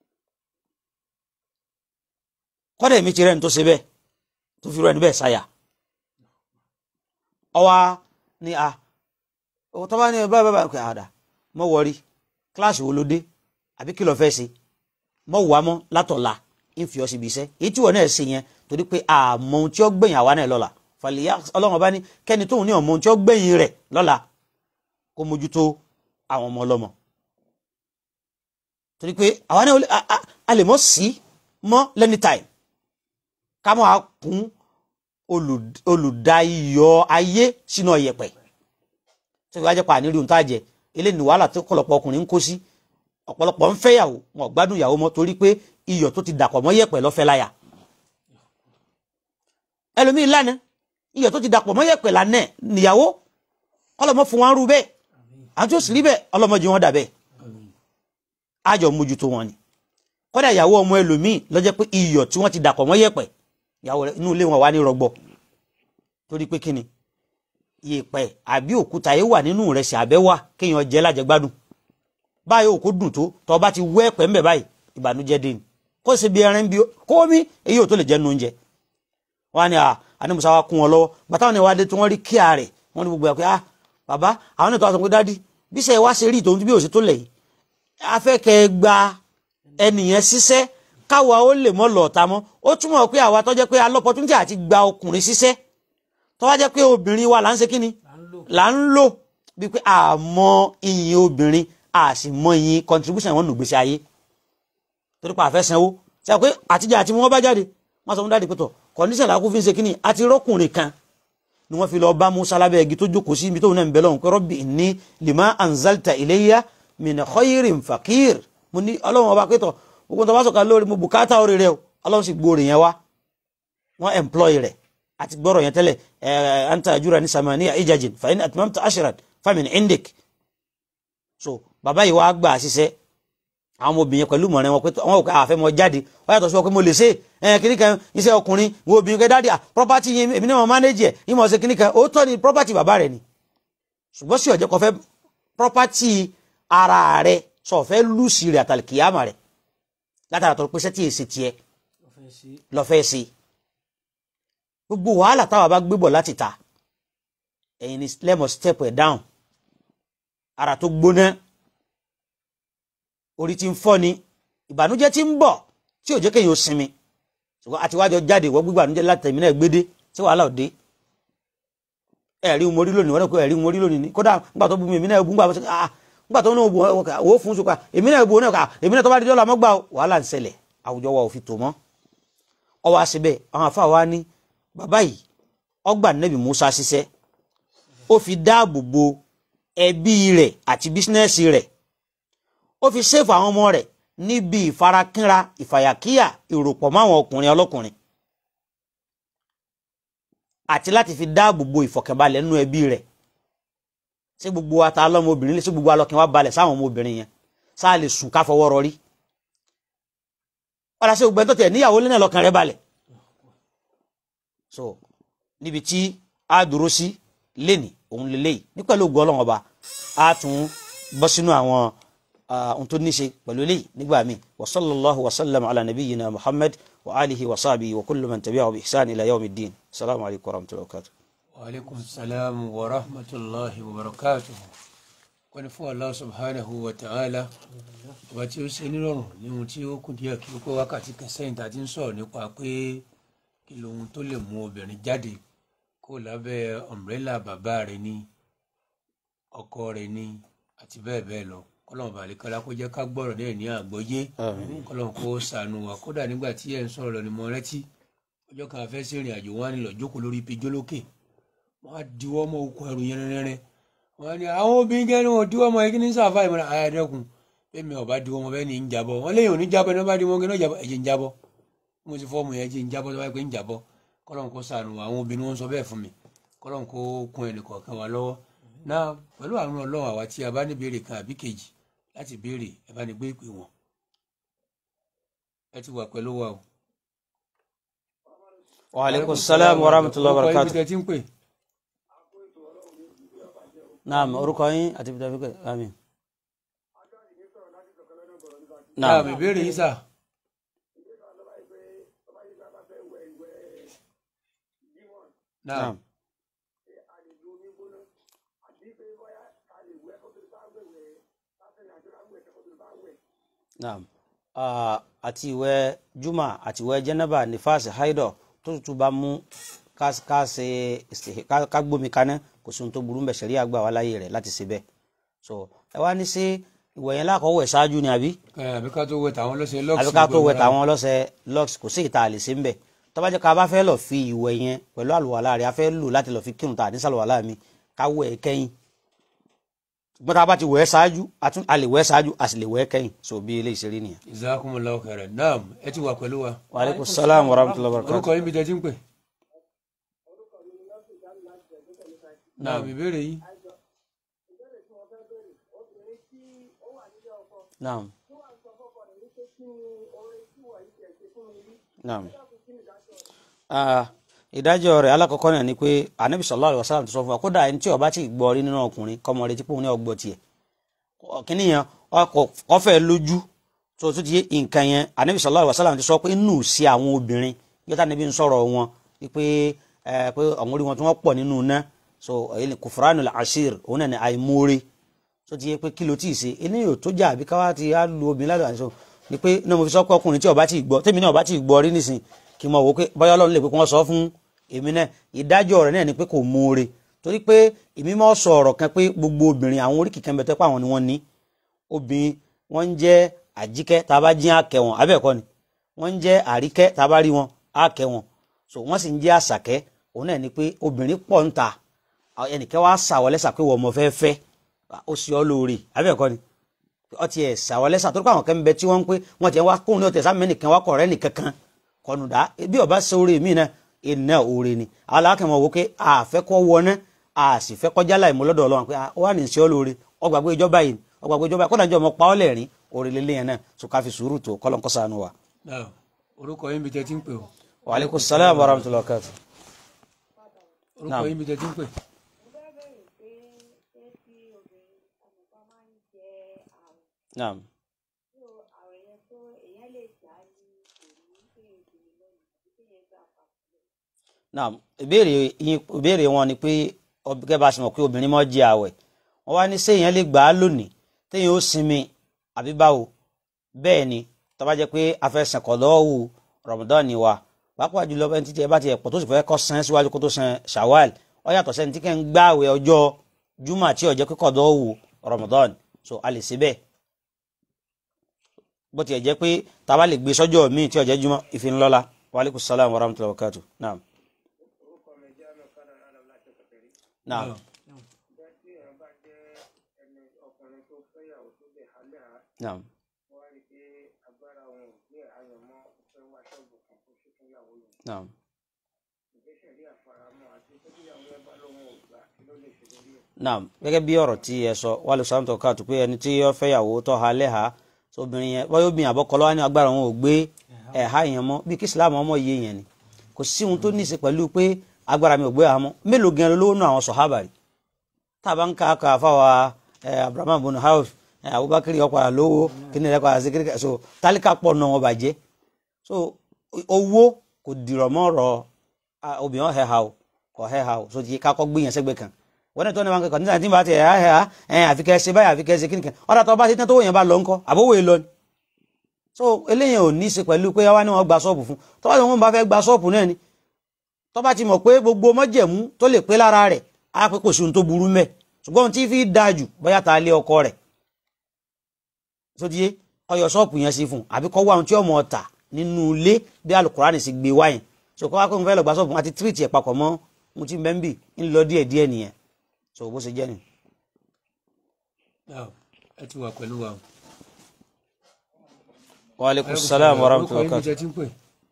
C: kọ́dà èmi ti rẹ́ni tó ṣe bẹ́ẹ̀ tó fi rẹ́ni bẹ́ẹ̀ sáyà ọwá ni a tó bá ní báyìí báyìí báyìí àdá mọ́ wọrí kíláàsì wo ló dé àbí kí ló fẹ́ ṣe mọ́ wà mọ́ látọ̀la ń fi ọ síbi iṣẹ́ èyí tí wọ́n náà ṣe yẹn torí pé àmọ́ ohun tí ó gbẹ̀yìn àwa náà lọ́la fàlìyà ọlọ́run ọba ní kẹ́ni tóun ní ọmọ ohun tí ó gbẹ̀yìn rẹ̀ lọ́la kó mójútó àwọn ọmọ ọlọ́mọ torí pé àwa náà a- a- a lè mọ̀ sí mọ́ lẹ́ni time ká mọ́ a kún olù- olùdáyọ̀ ayé sínú ọ̀yẹ̀pẹ̀ tí wọ́n á jẹ́ pa àníri ohun tá a jẹ eléyìí ni wàhálà tó kọ̀lọ̀pọ̀ ọkùnrin ń kó sí ọ̀pọ̀lọpọ̀ ń fẹ́yàwó wọn ò gbádùn ìyàwó mọ́ torí pé iyọ̀ tó ti dàpọ̀ mọ́ yẹ̀pẹ̀ lọ́fẹ́ láyà ẹlòmíì lánàá iyọ̀ tó ti dàpọ̀ mọ́ yẹ̀pẹ̀ lánàá níyàwó kọ́lọ́mọ́ fún wọn rú bẹ́ẹ̀ àti ó sì rí bẹ́ẹ̀ ọlọ́mọdé wọn dà bẹ́ẹ̀ àjọ mójútó wọn ni kọ́dà ìyàwó ọmọ ẹlòmíì lọ́jọ́ pé iyọ̀ tí wọ́n ti dàpọ̀ mọ́ yẹ̀pẹ̀ ìyàwó rẹ̀ inú ilé wọn wà ní rọgbọ torí pé kíni yẹ̀pẹ̀ àbí òkúta yìí wà nínú rẹ̀ sí abẹ́ wà kéèyàn jẹ́ lájẹgbádùn báyìí òkú dùn tó tọ́ bá ti wẹ́ ẹ̀pẹ̀ ńbẹ̀ báyìí ìbànújẹ́ dé ni kó sì bí ẹran bí kó mi èyí ò tó lè jẹ́ nu oúnjẹ wọn ni ànímùsá wa kún wọn lọ́wọ́ gbàtàwọn ni wàá dé tí wọ́n rí kíá rẹ̀ wọ́n ní gbogbo ẹ̀ pé ah bàbá àwọn ètò àtọ̀pẹ́ dádì bí sẹ́ wá ṣe rí ìtòun bí òsì tó lẹ̀ yìí afẹ́kẹ́ gba ẹnìyẹn ṣiṣẹ́ káwa ó lè mọ́ lọ́ọ̀ta mọ́ ó túmọ̀ pé àwa tó jẹ́ pé alọ́pọ̀túntì àti gba ọkùnrin ṣiṣẹ́ tó wá jẹ́ pé obìnrin wa là ń ṣe kí ni là ń lò bí pé àmọ́ ìyìn obìnrin a sì mọ ìyìn contribution wọn nù gbèsè ayé torí pa àfẹ́ sanwó ṣe pé àtijọ́ àti wọn bá jáde wọ́n sọ fún dáàdì pé tọ̀ condition làákú fi ń ṣe kí ni àti rọ́kùnrin kan ni wọ́n fi lọ bá musa lábẹ́ igi tó jókòó sí ibi tóun náà ń bẹ lọ́hùn pé rọ́bì ní lima anzalta ilayya min khayrin fakir mo ní ọlọ́run ọba pétọ̀ gbogbo tó bá sọ̀ka lórí mo bùkátà orí rẹ o ọlọ́run sì gbóòrè yẹn wá wọ́n employ rẹ̀ àti gbọ́rọ̀ yẹn tẹ́lẹ̀ ẹ̀ anta ajura ní samaniya ijajin fa in atmamta ashran famin indik so bàbá yìí wá gbà ṣiṣẹ́ àwọn ọmọbìnrin pẹ̀lú mọ̀rẹ́ wọn pé wọn ò ká àfẹ́ mọ jáde wọ́n yàtọ̀ sí wọn pé mo lè ṣe ẹ̀ kíní kan iṣẹ́ ọkùnrin wo obìnrin kẹ́ dáàdì à property yẹn èmi náà mọ̀ manage ẹ̀ ìmọ̀ ṣe kíní kan ó tọ́ ni property bàbá rẹ̀ ni ṣùgbọ́n sí ọ̀jẹ̀ kan fẹ́ property ara rẹ̀ sọ fẹ́ lùsì rẹ̀ àtàlìkìyàmà rẹ̀ látara tó pèsè tí èsì tiẹ̀ lọ́fẹ́ sí gbogbo wàhálà táwa bá gbébọ̀ láti ta ẹ̀yin ni lẹ́mọ̀ step ẹ̀ down ara tó gbóná orí ti ń fọ́ ni ìbànújẹ́ ti ń bọ̀ tí ò jẹ́ kéèyàn ó sinmi ṣùgbọ́n àti wájọ jáde ìwọ gbígbànújẹ́ láti tẹ̀mí náà gbédé tí wàhálà ò dé ẹ̀rí mo rí lónìí wọ́n náà kó ẹ̀rí mo rí lónìí ni kódà nígbà tó bu mi èmi náà bu nígbà tó ah nígbà tó ní òbu owó fún sùkà èmi náà bu náà kà èmi náà tó bá di dọ́là mọ́gbà wàhálà ń ṣẹlẹ̀ àwùjọ wa ò fi tò mọ́ ọwọ́ àṣebẹ̀ àwọn afá wa ní bàbá yìí ọgbà nẹ́bì Musa ṣiṣẹ́ ó fi dáàbò bo ẹbí rẹ̀ àti bísínẹ́sì rẹ̀ ó fi ṣèfù àwọn ọmọ rẹ̀ níbi ìfarakínra ìfàyàkíyà ìròpọ̀ máwọn ọkùnrin ọlọ́kùnrin àti láti fi dáàbò bo ìfọ̀kànbalẹ̀ nínú ẹbí rẹ̀ ṣé gbogbo wa ta lọ́mọ obìnrin lè ṣé gbogbo alọ́kìn wa balẹ̀ sáwọn ọmọ obìnrin yẹn sáà lè sùn ká fọwọ́ rọrí ọ̀rọ̀ ṣe gbogbo ẹ̀ tó tẹ̀ níyàwó lẹ́nà lọ́kàn rẹ̀ balẹ̀ so níbi tí a dúró sí lẹ́nì òun lélẹ́yìí ní pẹ̀lú ògùn ọlọ́wọ́n ọba a tún bọ́ sínú àwọn ohun tó ní ṣe pẹ̀lú eléyìí nígbà míì wa sallallahu wa sallam ala nabiyyina muhammad wa alihi wa sahbihi wa kullu man tabi'ahu bi ihsan ila yawmi ddin assalamu alaikum wa rahmatullahi wa barakatuh.
A: wa alaikum salam wa rahmatullahi wa barakatuh wọ́n ní fún allah subhanahu wa ta'ala ọba tí ó ṣe nírọ̀rùn ní ohun tí ó kù díẹ̀ kí ó pé wákàtí kan sẹ́yìn tá a ti ń sọ̀rọ̀ nípa pé kí lohun tó lè mú obìnrin jáde kó lábẹ́ ọ̀mbrẹ́là bàbá rẹ̀ ní ọkọ rẹ̀ ní àti bẹ́ẹ̀ bẹ́ẹ̀ lọ kọ́lọ́n balẹ̀ kọ́lá kó jẹ́ ká gbọ́rọ̀ náà ní àgbọ́yé kọ́lọ́n kó ṣàánú wa kódà nígbà tí ẹ̀ ń sọ̀rọ̀ lọ ni mo rántí ọjọ́ kan afẹ́ sí ìrìn àjò wọn á nílò jókòó lórí ipi jólókè wọn á diwọ́ mọ́ okùn ẹrù yẹn rẹ́rẹ́ wọn á ní àwọn obìnrin kẹ́ni wọn diwọ́ mọ́ ẹgbẹ́ ní sàfà ìmọ̀ràn ayádẹ́kùn bẹ́ẹ̀ mi ò bá diwọ́ mọ́ bẹ́ẹ̀ ni ń jábọ́ wọn léyìn òní jábọ́ ní wọ́n bá diwọ́ mọ́ jábọ́ ẹ̀jẹ̀ ń jábọ́ mo ti fọ́ọ̀mù yẹn ẹ̀jẹ̀ ń jábọ́ tó bá pé ń jábọ́ kọ́lọ́n kó ṣàánú wa àwọn obìnrin wọn sọ bẹ́ẹ̀ fún mi kọ́lọ́n kó kún ẹnì kọ̀ọ̀kan wa lọ́wọ́ náà pẹ̀lú àwọn ọlọ́run àwa tí a bá ní béèrè kan àbí kejì láti béèrè ẹ bá ní gbé ìpè wọn ẹ ti wà pẹ̀lú wa o.
C: wa alaikum salam wa rahmatullahi wa
A: orúkọ
C: barakatuh.
A: ibi tẹ́ ti ń pè.
C: naam orúkọ yín àti ibi tí a fi pè àmín.
A: náà
C: naam
A: ìbéèrè yìí sà. náà
C: naam. naam Ah, àti ìwẹ̀ juma àti ìwẹ̀ jẹnẹba nífàsì haidọ tó tutù bá mú ká ká ṣe ìsì- ká ká gbómi kaná kò sí ohun tó burú ń bẹ̀ ṣẹ̀rí àgbà wá láyé rẹ̀ láti ṣe bẹ́ẹ̀ so ẹ wá ní sí ìwẹ̀ yẹn lákọ̀ọ́ wẹ̀ ṣáájú ni àbí
A: ẹ àbí ká tó wẹ̀ tàwọn lọ́sẹ̀ lọ́ọ̀sì
C: àbí ká tó wẹ̀ tàwọn ọlọ́sẹ̀ lux kò sí ìta àlè sí ń bẹ̀ tó bá jẹ́ ká bá fẹ́ lọ fi ìwẹ̀ yẹn pẹ̀lú àlùwàlá rẹ̀ a fẹ́ lò láti lọ fi kírun tà ní sàlùwàlá mi ká wẹ̀ ẹ́ kẹ́yìn ṣùgbọ́n tá a bá ti wẹ̀ ẹ́ ṣáájú a tún a lè wẹ̀ ẹ́ ṣáájú a sì lè wẹ̀ ẹ́ kẹ́yìn so bí eléyìí ṣe rí nìyẹn.
A: jazakumullahu khairan naam ẹ ti wà pẹ̀lú wa
C: wa aleykum salaam wa rahmatullahi wa barakatuh.
A: orúkọ yín bí tẹ́ ti ń pè. naam ìbéèrè yín.
C: naam naam ah ìdájọ́ rẹ̀ alákọ̀ọ́kọ́ náà ni pé anabi sallallahu alaihi wasallam ti sọ fún wa kódà ẹni tí ó bá ti gbọ́ rí nínú ọkùnrin kọ́mọ rẹ̀ tí pòun ní ọgbọ́ tiẹ̀ kíní yẹn ọfẹ́ lójú tó tó ti yé nǹkan yẹn anabi sallallahu alaihi wasallam ti sọ pé nù sí àwọn obìnrin yóò níbi ń sọ̀rọ̀ wọn pé ẹ pé àwọn orí wọn tí wọ́n pọ̀ nínú iná so kufranul ashir òun náà ni àìmóore tó ti yé pé kí ló tí ì ṣe eléyìí ò tó jà àbí káwá ti á lu obìnrin ládùúgbò àti sọ ni pé náà mo fi sọ pé ọkùnrin tí ó bá ti gbọ́ tèmi náà ó bá ti gbọ́ rí nísìn kí n mọ̀ wò pé bóyá ọlọ́run lè pé kí wọ́n sọ fún èmi náà ìdájọ́ rẹ̀ náà ni pé kò móore torí pé èmi máa sọ ọ̀rọ̀ kan pé gbogbo obìnrin àwọn oríkì kan bẹ tẹ́ pé àwọn ni wọ́n ní obìnrin wọ́n ń jẹ́ àjíkẹ́ tá a bá jín àkẹ́ wọn abẹ́ẹ̀kọ́ ni wọ́n ń jẹ́ àríkẹ́ tá a bá rí wọn àkẹ́ wọn so wọ́n sì ń jẹ́ àṣàkẹ́ òun náà ni pé obìnrin pọ̀ ń ta ẹnìkẹ́ wàá sàwọlẹ́sà pé wọ́n mọ̀ fẹ́ fẹ́ ó sì ọ́ lóore abẹ́ẹ̀kọ́ ni ọtí ẹ̀ sàwọlẹ́sà torí pé àwọn kan ń bẹ tí wọ́n ń pé wọ́n ti wá kóhun ní ọ̀tẹ̀ sáà nìkan wá kọ̀ọ̀rẹ́ nìkan kan kọ̀nùdá bí ọba ṣe oore mi náà iná oore ni alákẹ́mọ̀ wò pé àfẹ́kọ́ wọná a sì fẹ́ kọjá láì mú lọ́dọ̀ ọlọ́run pé ó wà ní sí ọ lóore ọgbàgbé ìjọba yìí ọgbàgbé ìjọba kọ́nà ìjọba ọmọ pa ọ́ lẹ́rìn oore lélẹ́ yẹn náà tó ká fi sùúrù tó kọ́lọ́n kọ́sánú wa.
A: naam orúkọ yín bí tẹ́ ti ń pè o.
C: wa aleykum salaam wa rahmatullahi wa barakatuh.
A: orúkọ yín bí tẹ́ ti ń pè.
C: naam naam ìbéèrè yín ìbéèrè wọn ni pé ọbẹ̀ bá a ṣe mọ̀ pé obìnrin mọ́ jẹ àwẹ̀ wọ́n wá ní séèyàn lè gbà á lónìí téèyàn ó sinmi àbí báwo bẹ́ẹ̀ ni tó bá jẹ́ pé afẹ́sẹ̀ kọ̀dọ́wù Ramadan ni wa pàápàá jùlọ bẹ́ẹ̀ títí ẹ bá ti ẹ̀ pọ̀ tó sì fẹ́ kọ́ san síwájú kó tó san Shawwal ó yàtọ̀ sẹ́ni tí kẹ́ ń gbà àwẹ̀ ọjọ́ juma tí ó jẹ́ pé kọ̀dọ́wù Ramadan so a lè ṣe bẹ́ẹ̀ bó tiẹ̀ jẹ́ pé tá a bá lè gbé sọ́jọ́ míì tí ó jẹ́ juma ìfinlọ́la wa aleykum salaam wa rahmatullahi wa barakatuh naam. naam. naam. naam. naam gẹ́gẹ́ bí ọ̀rọ̀ tí ẹ sọ wàlú sàmùtò káàtó pé ẹni tí yọ fẹ́yàwó tó ha lẹ́hàá obìnrin yẹn wọ́n yóò bí àbọ̀kọ́lọ́ wá ní agbára wọn ò gbé ẹ̀há yẹn mọ́ bí kí Islam ọmọ yé yẹn ni kò sí ohun tó ní í ṣe pẹ̀lú pé agbára mi ò gbé àmọ́ mélòó gan lówó nù àwọn sọ̀hábà rí tábà ń ká ká fáwa Abraham bin Auf Abubakar ọ̀pá lówó kíni rẹ̀ pa àti kíni so tálíkà pọ̀ nù wọn bàjẹ́ so owó kò dìrọ̀ mọ́ ọ̀rọ̀ obìnrin ọ̀hẹ́ ha o kò ọ̀hẹ́ ha o so ti kakọ́ gbìyànjú sẹ́gbẹ̀ẹ́ kan wọ́n ní tó ní wọn kẹ́kọ̀ọ́ nígbà tí n bá ti ẹ̀ ẹ̀ ẹ̀ àfikẹ́ ṣe báyìí àfikẹ́ ṣe kíni kan ọ̀dà tó bá ṣe tán tó wòyàn bá lọ ńkọ́ àbówó èlò ni so eléyìí ò ní í ṣe pẹ̀lú pé wá ní wọn gba ṣọ́ọ̀bù fún tó bá ti wọn bá fẹ́ gba ṣọ́ọ̀bù náà ni tó bá ti mọ̀ pé gbogbo mọ́jẹ̀mú tó lè pé lára rẹ̀ á pé kò sí ohun tó burú mẹ́ ṣùgbọ́n ohun tí fi dáa jù bóyá ta lé ọkọ rẹ̀ tó di ọyọ ṣọ́ọ̀bù yẹn sí fún àbí kọ́ wá ohun tí ọmọ ọ̀tà nínú ilé bí alukurani sì gbé wáyìn so kọ́ wá pé mo fẹ́ lọ gba ṣọ́ọ̀bù àti tírìtì ẹ̀ papọ̀ mọ́ mo ti bẹ́ ń bì ń lọ díẹ̀ díẹ̀ nìyẹn so bó ṣe jẹ́ ni.
A: ẹ ti wà pẹ̀lú wa.
C: wa aleykum salaam wa rahmatullahi wa
A: orúkọ yín bí
C: barakatuh.
A: tẹ́ ti ń pè.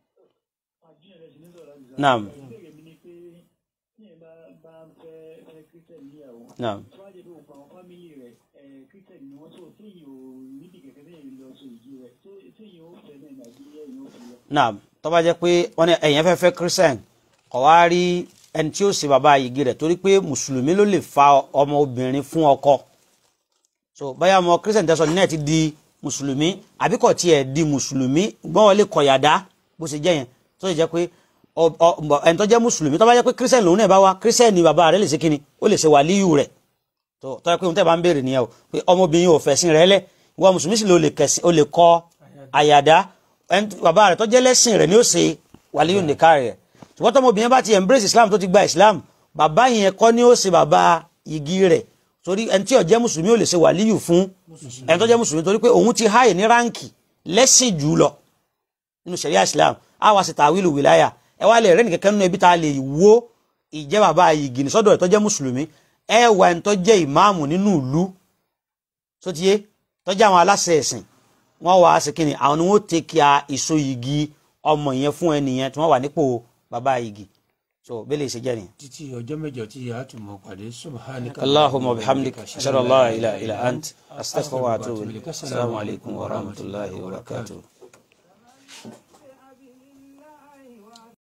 C: naam naam naam tó bá jẹ́ pé wọ́n ní ẹ̀yàn fẹ́ fẹ́ christian kọ̀ wá rí ẹni tí ó ṣe bàbá yìí rẹ̀ torí pé mùsùlùmí ló lè fa ọmọ obìnrin fún ọkọ so báyà ọmọ christian tẹ́sán ní ẹ̀ ti di mùsùlùmí àbí kò tiẹ̀ di mùsùlùmí gbọ́n wọlé kọ̀yàdá bó ṣe jẹ́ yẹn tó ṣe jẹ́ pé ọ- ọ- ẹni tó jẹ́ mùsùlùmí tó bá jẹ́ pé christian lòun náà bá wá christian ni bàbá rẹ̀ lè ṣe kíni ó lè ṣe wàlíyù rẹ̀ tó tó yẹ pé ohun tẹ́ bá ń béèrè nìyẹn o pé ọmọbìnrin ò fẹ̀sìn rẹ̀ lẹ̀ ìwọ mùsùlùmí sì ló lè kẹsìn ó lè kọ àyàdá ẹni tó- bàbá rẹ̀ tó jẹ́ lẹ́sìn rẹ̀ ni ó ṣe wàlíyù nìka rẹ̀ ṣùgbọ́n tọmọbìnrin bá ti embrace islam tó ti gba islam bàbá yẹn kọ́ ni ó ṣe bàbá igi rẹ̀ torí ẹni tí ó jẹ́ mùsùlùmí ò lè ṣe wàlíyù fún ẹni tó jẹ́ mùsùlùmí torí pé òun ti háyè ní ráǹkì lẹ́sìn jù lọ nínú ṣẹ̀ríà islam á wá sí tàwílù wìláyà ẹ wá lè rẹ́nì kẹ́kẹ́ nínú ẹbí tá a lè wo ìjẹ́ bàbá igi ní sọ́dọ̀ ẹ̀ tó jẹ́ mùsùlùmí ẹ wà ẹni tó jẹ́ ìmáàmù nínú ìlú sotiye tó jẹ́ àwọn aláṣẹ ẹ̀sìn wọ́n wà á sí kínní àwọn ni wọ́n tẹ kí a ìso igi ọmọ yẹn fún ẹnìyẹn tí wọ́n wà nípò bàbá igi so bẹ́ẹ̀ lè ṣe jẹ́ nìyẹn.
A: títí ọjọ́ mẹ́jọ tí a tún mọ̀ pàdé subhanaka
C: allahumma bihamdik ashhadu an la ilaha illa ant astaghfiruka wa atubu ilayk assalamu alaikum wa rahmatullahi wa barakatuh.